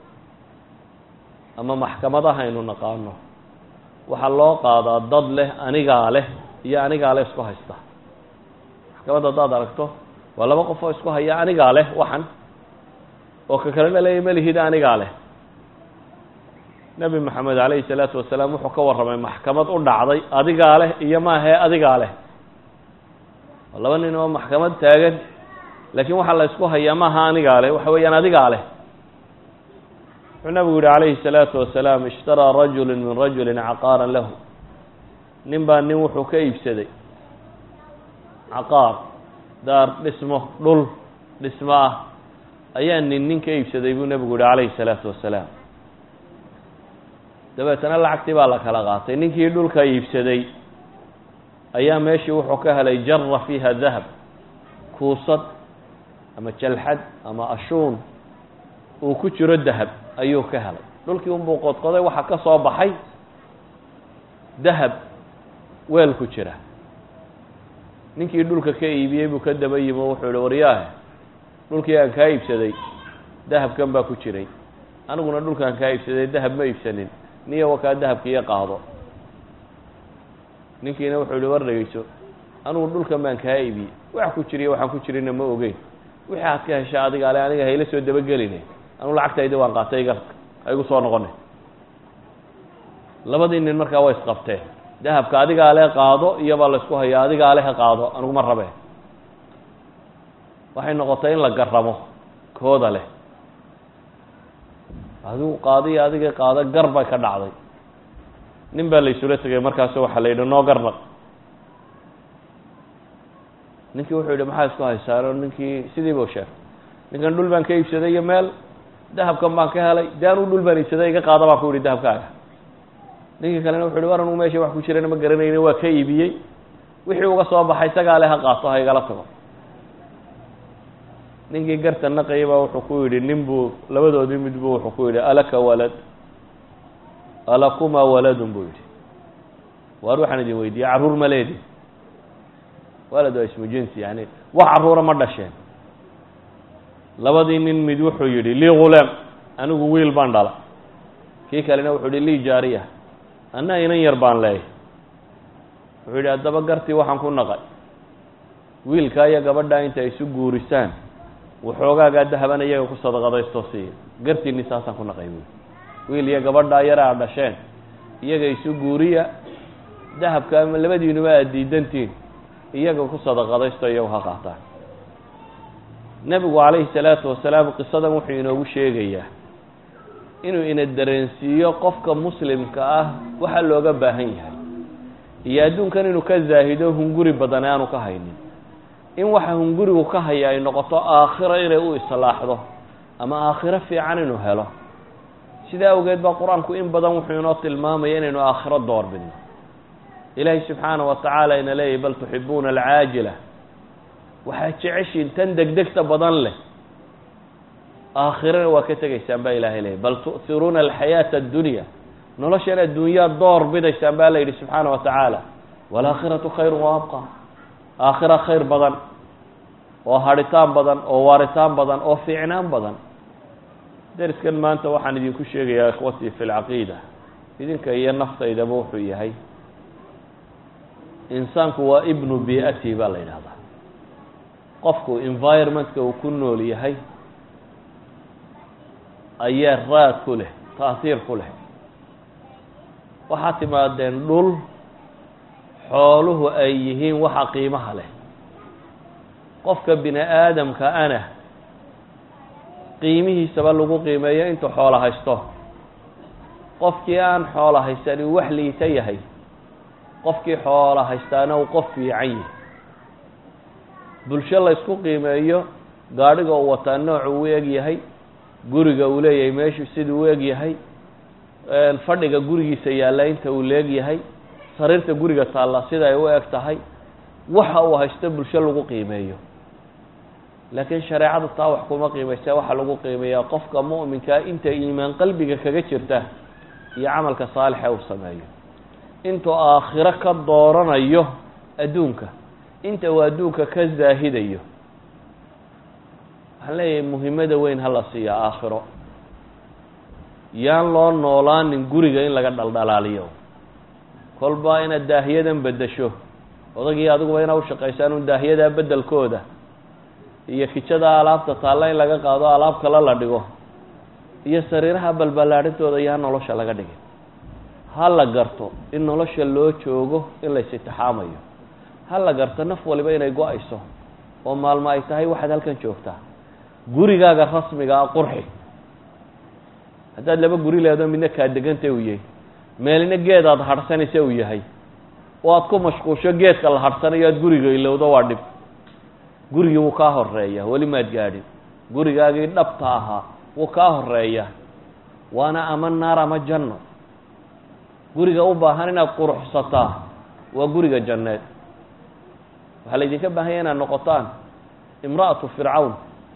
ama maxkamadaha aynu naqaano waxaa loo qaadaa dad leh anigaa leh iyo anigaa leh isku haysta maxkamadda haddaad aragto waa laba qof oo isku haya anigaa leh waxan oo ka kalena leeya malihid anigaa leh nebi maxamed calayhi salaatu wasalaam wuxuu ka warramay maxkamad u dhacday adigaa leh iyo maahe adigaa leh waa laba nin oo maxkamad taagan laakiin waxaa la isku hayaa maaha anigaa leh waxa weeyaan adigaa leh wuxuu nabigu yihi calayhi الsalaatu wasalaam ishtaraa rajulu min rajuli caqaara lahu nin baa nin wuxuu ka iibsaday caqaar daar dhismo dhul dhismo ah ayaa nin nin ka iibsaday buu nebigu yihi calayhi الsalaatu wasalaam dabeetana lacagtii baa la kala qaatay ninkii dhulka iibsaday ayaa meeshii wuxuu ka helay jara fiiha dahab kuusad ama jalxad ama ashuun uu ku jiro dahab ayuu ka helay dhulkii unbuu qodqoday waxaa ka soo baxay dahab weel ku jira ninkii dhulka ka iibiyey buu ka daba yimi o wuxuu yihi waryaahe dhulkii aan kaa iibsaday dahabkan baa ku jiray aniguna dhulkaan kaa iibsaday dahab ma iibsanin niya wakaa dahabkiiyo qaado ninkiina wuxuu yihi war dhegeyso anigu dhulkan baan kaa iibiyey wax ku jiriyo waxaan ku jirina ma ogeyn wixii aad ka hesha adiga ale aniga hayla soo dabageline anugu lacagtayda waan qaatay iga igu soo noqone labadii nin markaa way isqabteen dahabka adigaa le qaado iyobaa la isku hayaa adigaa le ha qaado aniguma rabe waxay noqotay in la garamo kooda leh adigu qaadiyo adiga qaado gar bay ka dhacday nin baa la isula tegay markaasu waxaa la yidhi noo garnaq ninkii wuxuu yidhi maxaa isku haysaano ninkii sidii buu sheegay ninkan dhul baan ka iibsaday iyo meel dahabkan baan ka helay de anuu dhul baan iibsaday iga qaada baan ku yihi dahabkaaga ninkii kalena wuxu uhi war anugu meesha wax ku jirana ma garanayni waa ka iibiyey wixii uga soo baxay isagaa le ha qaato ha igala tago ninkii garta naqaya baa wuxuu ku yidhi nin buu labadoodii mid buu wuxuu ku yidhi alaka walad alakuma waladun buu yidhi waar waxaan idin weydiiyey carruur ma leedi walad waa ismu jinsi yani wax carruura ma dhasheen labadii nin mid wuxuu yidhi lii ghulaam anigu wiil baan dhala kii kalena wuxuu yihi lii jaariya anna inan yar baan leeyahy wuxuu yidhi haddaba gartii waxaan ku naqay wiilkaa iyo gabadhaa inta isu guurisaan waxoogaagaa dahaban iyaga ku sadaqadaysto siiya gartiinni saasaan ku naqay buui wiil iyo gabadhaa yara aad dhasheen iyaga isu guuriya dahabka ama labadiinuba aad diidantiin iyaga ku sadaqadaysto iyagu ha qaataan nebigu calayhi salaatu wasalaam qisadan wuxuu inoogu sheegayaa inuu ina dareensiiyo qofka muslimka ah waxa looga baahan yahay iyo adduunkan inuu ka zaahido hunguri badan aanu ka haynin in waxa hungurigu ka haya ay noqoto aakhiro inay u islaaxdo ama aakhiro fiican inuu helo sidaa awgeed baa qur-aanku in badan wuxuu inoo tilmaamaya inaynu aakhiro doorbidno ilaahay subxaana wa tacaala ina leeyahy bal tuxibuuna alcaajila waxaad jeceshiin tan degdegta badan leh aakhirana waa ka tegaysaan baa ilahay leeyay bal tu'hiruuna alxayaata addunya noloshan adduunyaad door bidaysaan baa la yidhi subxaana wa tacaala waalaakhiratu khayru wa abqa aakhira khayr badan oo hadhitaan badan oo waaritaan badan oo fiicnaan badan deriskan maanta waxaan idinku sheegayaa ikhwatii fi lcaqiida idinka iyo naftaydaba wuxuu yahay insaanku waa ibnu bii'ati baa la yidhahdaa qofku environmentka uu ku nool yahay ayaa raad ku leh taasiir ku leh waxaad timaadeen dhul xooluhu ay yihiin waxa qiimaha leh qofka bini aadamka ana qiimihiisaba lagu qiimeeyo intuu xoolo haysto qofkii aan xoolo haysanin wax liita yahay qofkii xoolo haystaana uu qof fiican yahay bulsho laysku qiimeeyo gaadhiga uu wataa nooc uu eg yahay guriga uu leeyahay meeshu siduu u eg yahay fadhiga gurigiisa yaalla inta uu leeg yahay sariirta guriga taalla sida ay u eg tahay waxa uu haysto bulsho lagu qiimeeyo laakiin shareecadu taa wax kuma qiimaysa waxaa lagu qiimeeyaa qofka mu'minkaa inta iimaan qalbiga kaga jirta iyo camalka saalixa uu sameeyo intuu aakhiro ka dooranayo adduunka inta uu adduunka ka zaahidayo waxaan leeyahay muhiimada weyn hala siiya aakhiro yaan loo noolaanin guriga in laga dhaldhalaaliyo kolba inaad daahiyadan beddesho odagii adiguba inaa ushaqaysaan un daahiyadaa beddelkooda iyo kijada alaabta taalla in laga qaado alaab kale la dhigo iyo sariiraha balballaadhintooda yaa nolosha laga dhigay ha la garto in nolosha loo joogo in lays itixaamayo ha la garto naf waliba inay go-ayso oo maalmo ay tahay waxaad halkan joogtaa gurigaaga rasmiga a qurxi haddaad laba guri leedo midna kaa deganta uu yahay meelna geed aad hadhsanaysa uu yahay oo aad ku mashquusho geedka la hadhsanayo aad guriga ilowdo waa dhib gurigii wuu kaa horeeya weli maad gaadhin gurigaagii dhabta ahaa wuu kaa horeeya waana ama naar ama janno guriga u baahan inaad quruxsataa waa guriga janneed waxaa laydinka baahanya inaad noqotaan imra'atu fircawn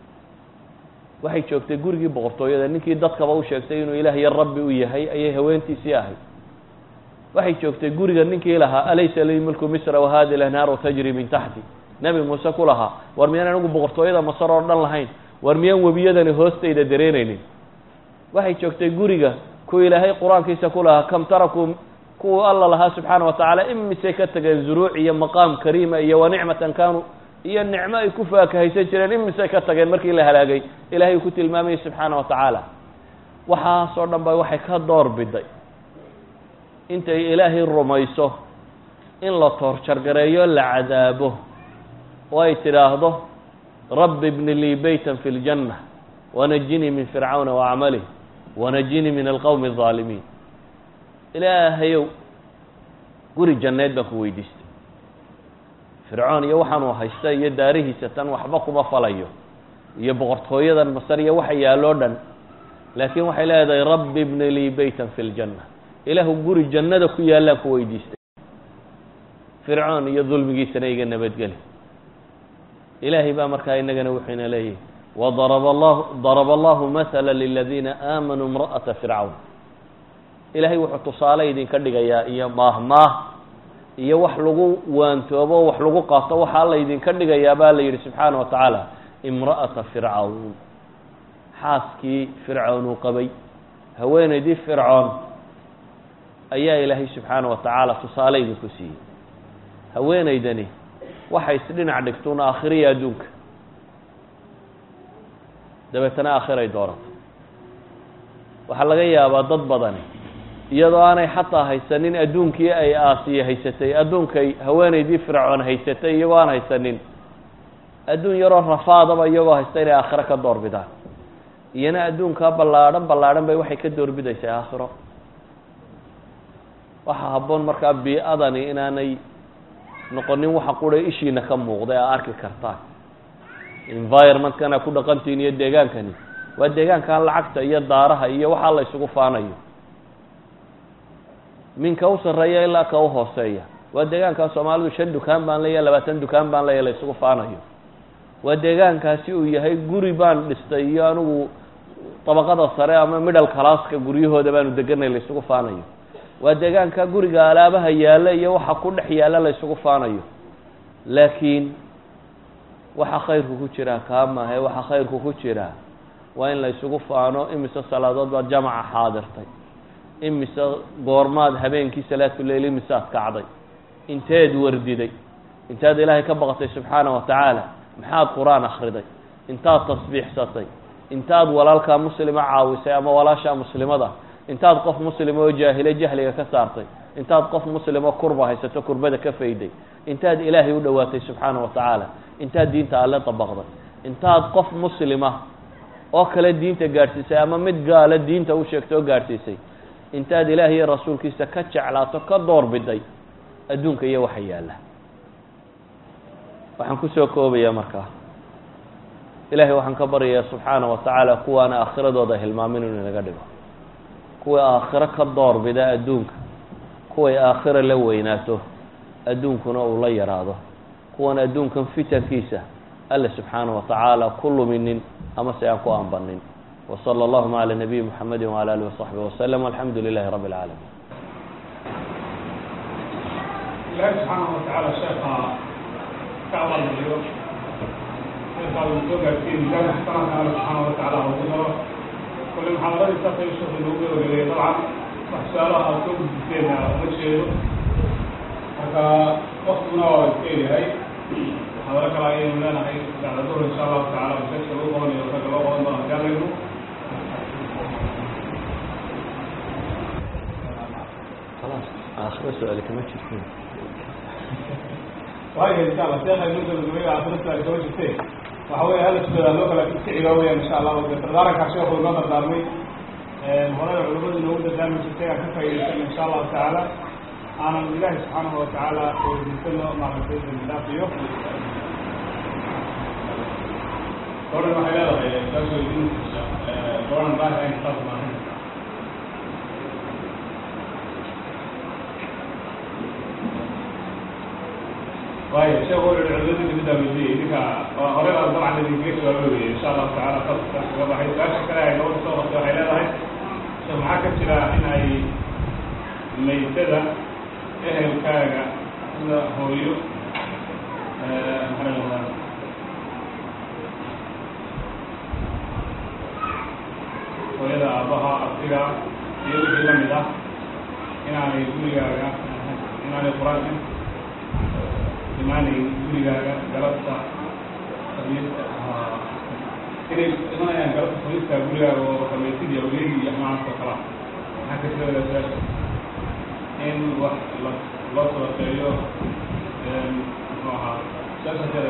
waxay joogtay gurigii boqortooyada ninkii dadkaba u sheegtay inuu ilaah iyo rabbi u yahay ayay haweentiisii ahayd waxay joogtay guriga ninkii lahaa alaysa lii mulku misra wahadi lanhaaru tajri min taxti nebi muuse ku lahaa war miyaan anigu boqortooyada masar oo dhan lahayn war miyaan webiyadani hoostayda dareenaynin waxay joogtay guriga ku ilaahay qur-aankiisa ku lahaa kam tarakuu kuwa alla lahaa subxaana wa tacaala imisay ka tageen zuruuc iyo maqaam kariima iyo wa nicmatan kaanuu iyo nicmo ay ku faakahaysan jireen imisay ka tageen markii la halaagay ilahay uu ku tilmaamayay subxaana wa tacaala waxaasoo dhan ba waxay ka door biday intay ilaahay rumayso in la toorjargareeyo la cadaabo oo ay tidhaahdo rabbi bni lii beytan fi ljanna wanajinii min fircawna waacmalih wanajinii min alqowmi alظaalimiin ilaahayow guri janneed baan ku weydiistay fircoon iyo waxaanuu haysta iyo daarihiisa tan waxba kuma falayo iyo boqortooyadan masar iyo waxa yaaloo dhan laakiin waxay leedahay rabbi bni lii beytan fi ljanna ilaahu guri jannada ku yaallaan ku weydiistay fircoon iyo dulmigiisana iga nabadgeli ilaahay baa markaa inagana wuxuuna leeyahy wadaraba allahu daraba allahu mahala liladiina aamanuu imra'ata fircawn ilaahay wuxuu tusaale idinka dhigayaa iyo maahmaah iyo wax lagu waantoobo wax lagu qaato waxaa laydinka dhigayaa baa la yidhi subxaana wa tacaala imra'ata fircawn xaaskii fircown uu qabay haweenaydii fircoon ayaa ilaahay subxaana wa tacaala tusaale idinku siiyey haweenaydani waxay isdhinac dhigtuun aakhiriya adduunka dabeetana aakhiray doorato waxaa laga yaabaa dad badani iyadoo aanay xataa haysanin adduunkii ay aasiye haysatay adduunkay haweenaydii fircoon haysatay iyagoo aan haysanin adduun yaroo rafaadaba iyagoo haysta inay aakhiro ka doorbidaan iyana adduunkaa ballaadhan ballaadhan bay waxay ka doorbidaysaa aakhiro waxaa habboon markaa bii-adani inaanay noqonin waxa qura ishiina ka muuqda ee arki kartaan environmentkana ku dhaqantiin iyo deegaankani waa deegaankan lacagta iyo daaraha iyo waxaa la ysugu faanayo minka u sarreeya ilaa ka u hooseeya waa deegaankaa soomaalidu shan dukaan baan leeya labaatan dukaan baan leeya la ysugu faanayo waa deegaankaasi uu yahay guri baan dhistay iyo anigu dabaqada sare ama middle classka guryahooda baanu deganay la ysugu faanayo waa deegaanka guriga alaabaha yaalla iyo waxa ku dhex yaalla la ysugu faanayo laakiin waxa khayrku ku jiraa kaa maahe waxa khayrku ku jiraa waa in la ysugu faano imise salaadood baad jamaca xaadirtay imise goormaad habeenkii salaatuleyl imisaad kacday inteed wardiday intaad ilaahay ka baqatay subxaana wa tacaala maxaad qur-aan akhriday intaad tasbiixsatay intaad walaalkaa muslima caawisay ama walaashaa muslimada intaad qof muslima oo jaahile jahliga ka saartay intaad qof muslimo kurba haysato kurbada ka fayday intaad ilaahay u dhowaatay subxaana wa tacaala intaad diinta alle dabaqday intaad qof muslima oo kale diinta gaadhsiisay ama mid gaala diinta u sheegtay oo gaadhsiisay intaad ilaah iyo rasuulkiisa ka jeclaato ka doorbiday adduunka iyo waxa yaalla waxaan kusoo koobayaa markaa ilaahay waxaan ka baryayaa subxaana wa tacaala kuwaana aakhiradooda hilmaamin inuu inaga dhigo kuway aakhiro ka doorbida adduunka kuway aakhiro la weynaato adduunkuna uu la yaraado kuwan adduunkan fitankiisa alle subxaana wa tacaala ku luminin ama se aan ku ambanin وصلى اللهma عlى نبي محمد وعلى آله وصحبه وسلم والحمdu لله رب العالمين ilahi subxaanaه watacaala sheeka ka abaalmariyo sheeka uu soo gaarsiiyey miisaanka xasanadka alle subxaana watacaala ugu daro kole muxaadaradiisa qay sheekhu inoogu gabagabeeyey dabcan wax su-aalaha aad soo gudbiseena uma jeedo marka waktiguna waa iska yahay muxaadaro kale ayaynu leenahay bacda duhr insha allahu tacala masaajka lagu qabanayo ragga loo qaban doona gaalaynu aakhiro su-aali kama jirtin waayo insha allah sheekha inoo gabagabeeyo aakhiro su-aal kama jirte waxa weeye hala sugada loo kala kiciga weyaan insha allah de dardaarankaa sheekhu inoo dardaarmay horey culimadu inoogu dardaarmi jirtay aan ka faa'idaysano insha allahu tacaala aanan ilaahi subxaanahu watacaala weydiisano maaragtay dambidhaafiyo gabadhan waxay leedahay saas weydiinaysa gabadhan baahi ayn saas maahan waayo sheekh wuxuu yihi culimadu dibidda weydiiyey idinka horey baa dabcan idinkaga jawaabay weye insha allahu tacaala saas kaga baxay su-aasha kale ay gabadha soo qabtay waxay leedahay sheekh maxaa ka jira in ay maytada ehelkaaga sida hooyo maxaa lahahdaa hooyada aabaha abtiga iyo wixii lamid ah inaanay gurigaaga inaanay qur-aanka imaanayn gurigaaga galabta khamiista inay imanayaan galabta khamiiska gurigaaga oo khamiisid iyo awliyadii iyo amaanka kala maxaa ka jira su-aasha in wax la loo sadaqeeyo muxuu ahaa su-aashaasada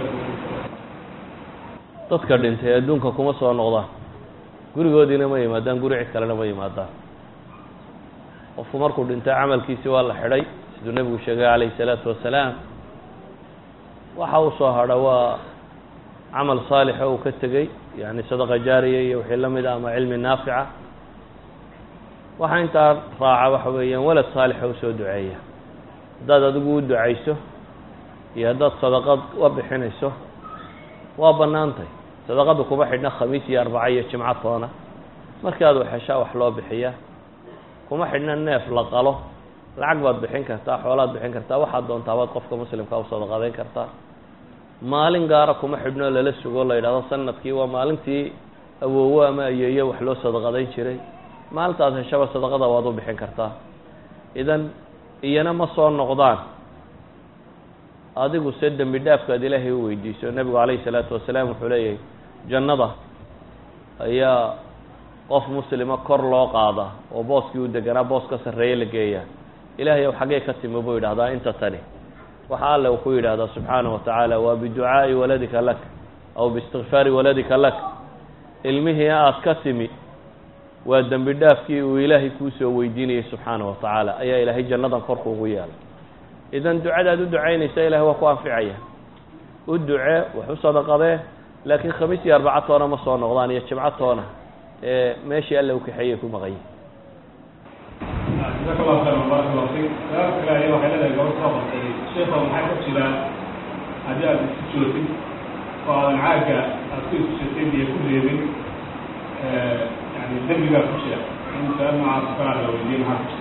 dadka dhintay adduunka kuma soo noqdaan gurigoodiina ma yimaadaan guri cid kalena ma yimaadaan qofku markuu dhintay camalkiisi waa la xidhay siduu nebigu sheegay calayhi salaatu wasalaam waxa uu soo hadha waa camal saalixa uu ka tegey yani sadaqa jaariya iyo wixii la mid ah ama cilmi naafica waxaa intaa raaca waxa weeyaan walad saalixa usoo duceeya haddaad adigu u ducayso iyo haddaad sadaqad wa bixinayso waa bannaantay sadaqadu kuma xidhna khamiis iyo arbaca iyo jimco toona markii aad waxeshaa wax loo bixiyaa kuma xidhna neef la qalo lacag baad bixin kartaa xoolaad bixin kartaa waxaad doontaabaad qofka muslimka u sadaqadayn kartaa maalin gaara kuma xidhnoo lala sugo la yidhahdo sanadkii waa maalintii awoowo ama ayeeyo wax loo sadaqadayn jiray maalintaas heshaba sadaqada waad u bixin kartaa idan iyana ma soo noqdaan adigu se dembi dhaafkaad ilaahay u weydiiso nebigu calayhi salaatu wasalaam wuxuu leeyahay jannada ayaa qof muslima kor loo qaadaa oo booskii u deganaa boos ka sarreeye la geeyaa ilaahay ow xaggee ka timi buu yidhahdaa inta tani waxa alle uu ku yidhahdaa subxaanahu wa tacaala waa biducaa'i waladika lak aw biistikfaari waladika lak ilmihii aad ka timi waa dembi dhaafkii uu ilaahay kuusoo weydiinayay subxaanahu wa tacaala ayaa ilaahay jannadan korku ugu yeelay idan ducadaad u ducaynaysa ilahay waa ku anficaya u ducee wax u sadaqadee laakiin khamiis iyo arbaca toona ma soo noqdaan iyo jimco toona ee meeshii alle u kaxeeyay ku maqan yihin jazaaka allahu khayran baaraka allahu fiik su-aal kale ayaa waxay leedahay gabadh soo qortay sheekha maxaa ka jira haddii aad isku joogtid oo aadan caagga aad ku iskushatay iyo ku reebin yani dembigaa ku jira in su-aal noocaas kalaa la weydiiyey maxaa ku jira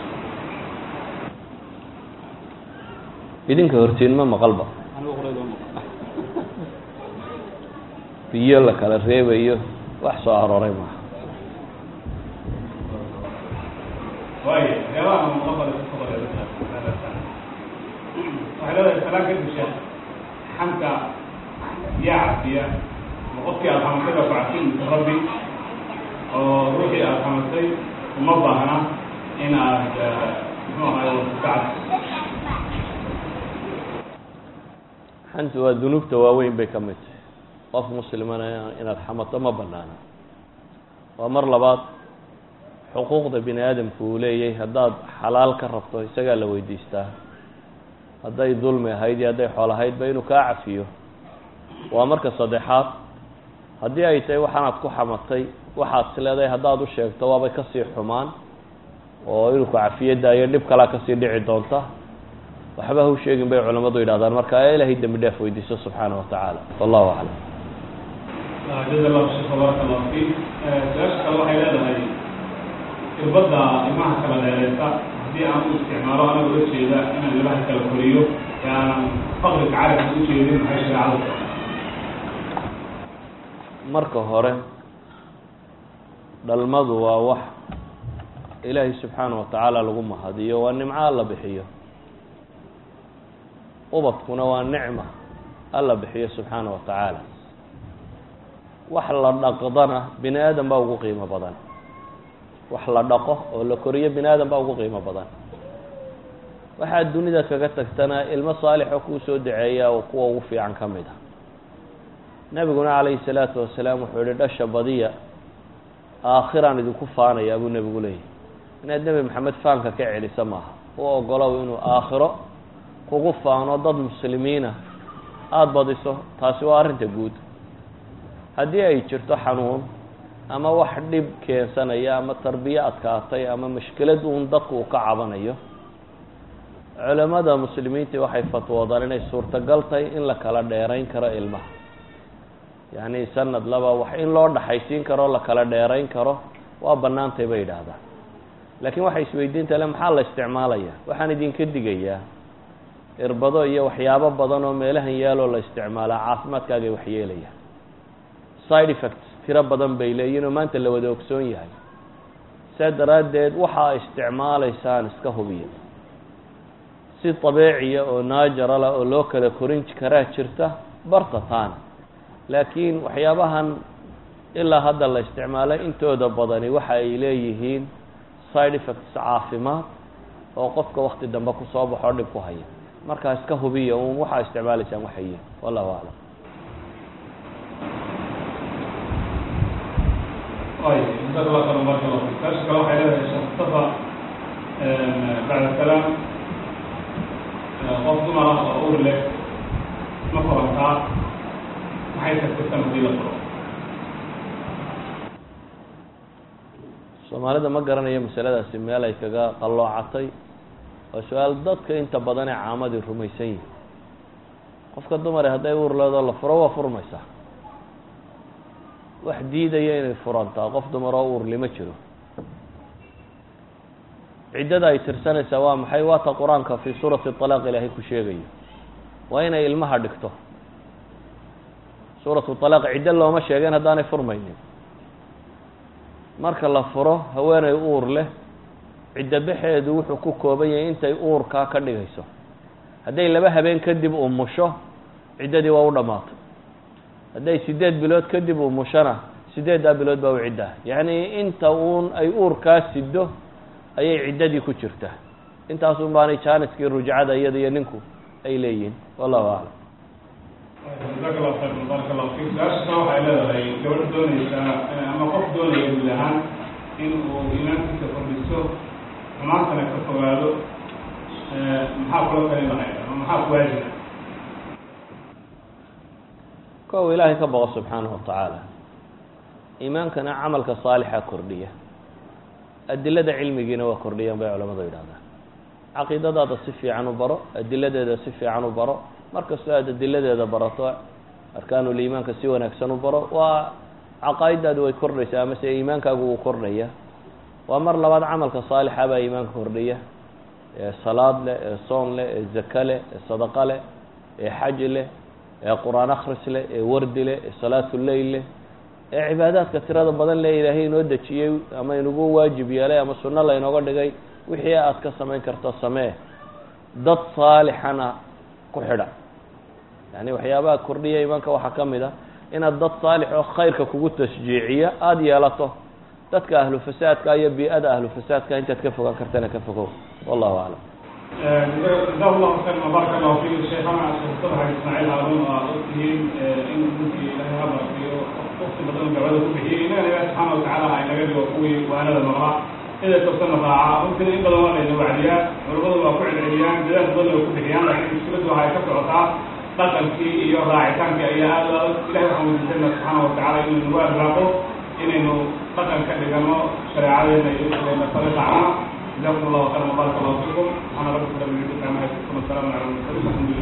idinka hortiin ma maqalba biyo la kala reebayo wax soo arooray maaha waayo waxyaabaha maqabada ku qoray waxay leedahay salaan kadib sheekh xamka yaa cafiya ma qofkii aad xamatay baa ku cafin mise rabbi oo ruuxii aad xamatay uma baahna in aad muxuu ahaay ka cafiso xantu waa dunuubta waaweyn bay ka mid tahay qof muslimana inaad xamato ma banaana waa mar labaad xuquuqda bini aadamku uu leeyahay haddaad xalaal ka rabto isagaa la weydiistaa hadday dulmi ahayd iyo hadday xool ahaydba inuu kaa cafiyo waa marka saddexaad haddii ay tahay waxaanaad ku xamatay waxaad is leedahay haddaad u sheegto waabay kasii xumaan oo inuu ku cafiyo daayo dhib kalaa kasii dhici doonta waxba ha u sheegin bay culammadu yidhahdaan marka ee ilaahay dembi dhaaf weydiiso subxaana wa tacaala wallahu aclam jaza allahu sheekh baaraka allahu fiik su-aasha kale waxay leedahay irbadda ilmaha kala dheereysa haddii aan u isticmaalo anaga ula jeeda inaan ilmaha kala koriyo ee aanan faqriga carabka u jeedin maxay shareecadu marka hore dhalmadu waa wax ilaahay subxaana wa tacaala lagu mahadiyo waa nimco alla bixiyo ubadkuna waa nicma alla bixiyo subxaana wa tacaala wax la dhaqdana bini aadam baa ugu qiimo badan wax la dhaqo oo la koriyo bini aadam baa ugu qiimo badan waxaad dunida kaga tagtana ilmo saalixo kuu soo daceeya oo kuwa ugu fiican ka mid ah nebiguna calayhi salaatu wasalaam wuxuu yihi dhasha badiya aakhiraan idinku faanayaa buu nebigu leeyahy inaad nebi maxamed faanka ka celisa maaha u ogolow inuu aakhiro kugu faano dad muslimiina aada badiso taasi waa arrinta guud haddii ay jirto xanuun ama wax dhib keensanaya ama tarbiye adkaatay ama mushkilad uun dadku uu ka cabanayo culamada muslimiintii waxay fatwoodaan inay suurtagal tahay in la kala dheerayn karo ilmaha yacni sanad laba wax in loo dhaxaysiin karo la kala dheerayn karo waa bannaantay bay yidhaahdaan laakiin waxay isweydiinta le maxaa la isticmaalaya waxaan idinka digayaa irbado iyo waxyaabo badan oo meelahan yaaloo la isticmaalaa caafimaadkaagay waxyeelayaan side effects tiro badan bay leeyihin oo maanta la wada ogsoon yahay saa daraaddeed waxaa isticmaalaysaan iska hubiya si dabeeciya oo naajarala oo loo kala korin karaa jirta barta taana laakiin waxyaabahan ilaa hadda la isticmaalay intooda badani waxa ay leeyihiin side effects caafimaad oo qofka wakti dambe kusoo baxoo dhib ku haya markaa iska hubiya uun waxaa isticmaalaysaan waxayiin wallahu aclam ay jazaak allah khayran baaraka allahu fiik su-aasha kale waxay leedahay sheekh mustafa bacda salaam qof dumar ah oo ur leh ma korantaa maxay tagtirtan haddii la furo soomaalida ma garanayo masaladaasi meel ay kaga qalloocatay waa su-aal dadka inta badan ee caamadii rumaysan yihin qofka dumare hadday uur leedoo la furo waa furmaysaa wax diidaya inay furantaa qof dumar oo uurli ma jiro ciddada ay tirsanaysaa waa maxay waa ta qur-aanka fii suurati طalaaq ilaahay ku sheegayo waa inay ilmaha dhigto suuratu طalaaq ciddo looma sheegeen haddaanay furmaynin marka la furo haweeney uur leh ciddo baxeedu wuxuu ku kooban yahay intay uurkaa ka dhigayso hadday laba habeen kadib umusho ciddadii waa u dhammaatay hadday siddeed bilood kadib umushona siddeeddaa bilood baa u ciddaa yacni inta uun ay uurkaa sido ayay ciddadii ku jirtaa intaasun baanay jaaniskii rujcada iyada iyo ninku ay leeyihiin wallahu aclam jazaaka allahu khayr baaraka allahu fiik su-aashasna waxay leedahay gabadh doonaysaa ama qof doonaya guud ahaan in uu iimaankiisa kordhiso xumaantana ka fogaado maxaa kula talin lahayd ama maxaa ku waajiba kow ilaahay ka boqo subxaanahu watacaala iimaankana camalka saalixa kordhiya adilada cilmigiina waa kordhiyaan bay culamadu yidhahdaan caqiidadaada si fiican u baro adiladeeda si fiican u baro markastoo aad adiladeeda barato arkaanuliimaanka si wanaagsan u baro waa caqaa'idaadu way kordhaysaa amase iimaankaagu wuu kordhaya waa mar labaad camalka saalixa baa iimaanka kordhiya ee salaad leh ee soon leh ee zaka leh ee sadaqa leh ee xaj leh ee qur-aan akhris leh ee wardi leh ee salaatuleyl leh ee cibaadaadka tirada badan le ilaahay inoo dejiyey ama inugu waajib yeelay ama sunno laynooga dhigay wixii aad ka samayn karto samee dad saalixana ku xidha yani waxyaabaha kordhiya iimaanka waxaa ka mid a inaad dad saalix oo khayrka kugu tashjiiciya aada yeelato dadka ahlu fasaadka iyo bii-ada ahlu fasaadka intaad ka fogaan kartana ka fogow wallahu aclam jaza allahu khayr baaraka allahu fiik sheekhana sheekh sadxa ismaaciil haarun oo aad ogtihiin in runtii ilaahay ha barakiyo waqti badan gabada ku bixiyey inagana ilahi subxaana watacaala ha inaga dhigo kuwii waanada maqla sida tobsana raaca runtina in badan waa layna wacdiyaan culamadu waa ku celceliyaan dadaal badan way ku bixiyaan laakiin mushkiladdu waxay ka socotaa dhaqankii iyo raacitaankii ayaa aad adag ilahi waxaan weydiisana subxaana watacaala inuu nagu arraaqo inaynu dhaqan ka dhigano shareecadeena iyo na fari raacna جزاكم الله خيرا وبارك الله فيكم انا رب العالمين والسلام عليكم ورحمه الله وبركاته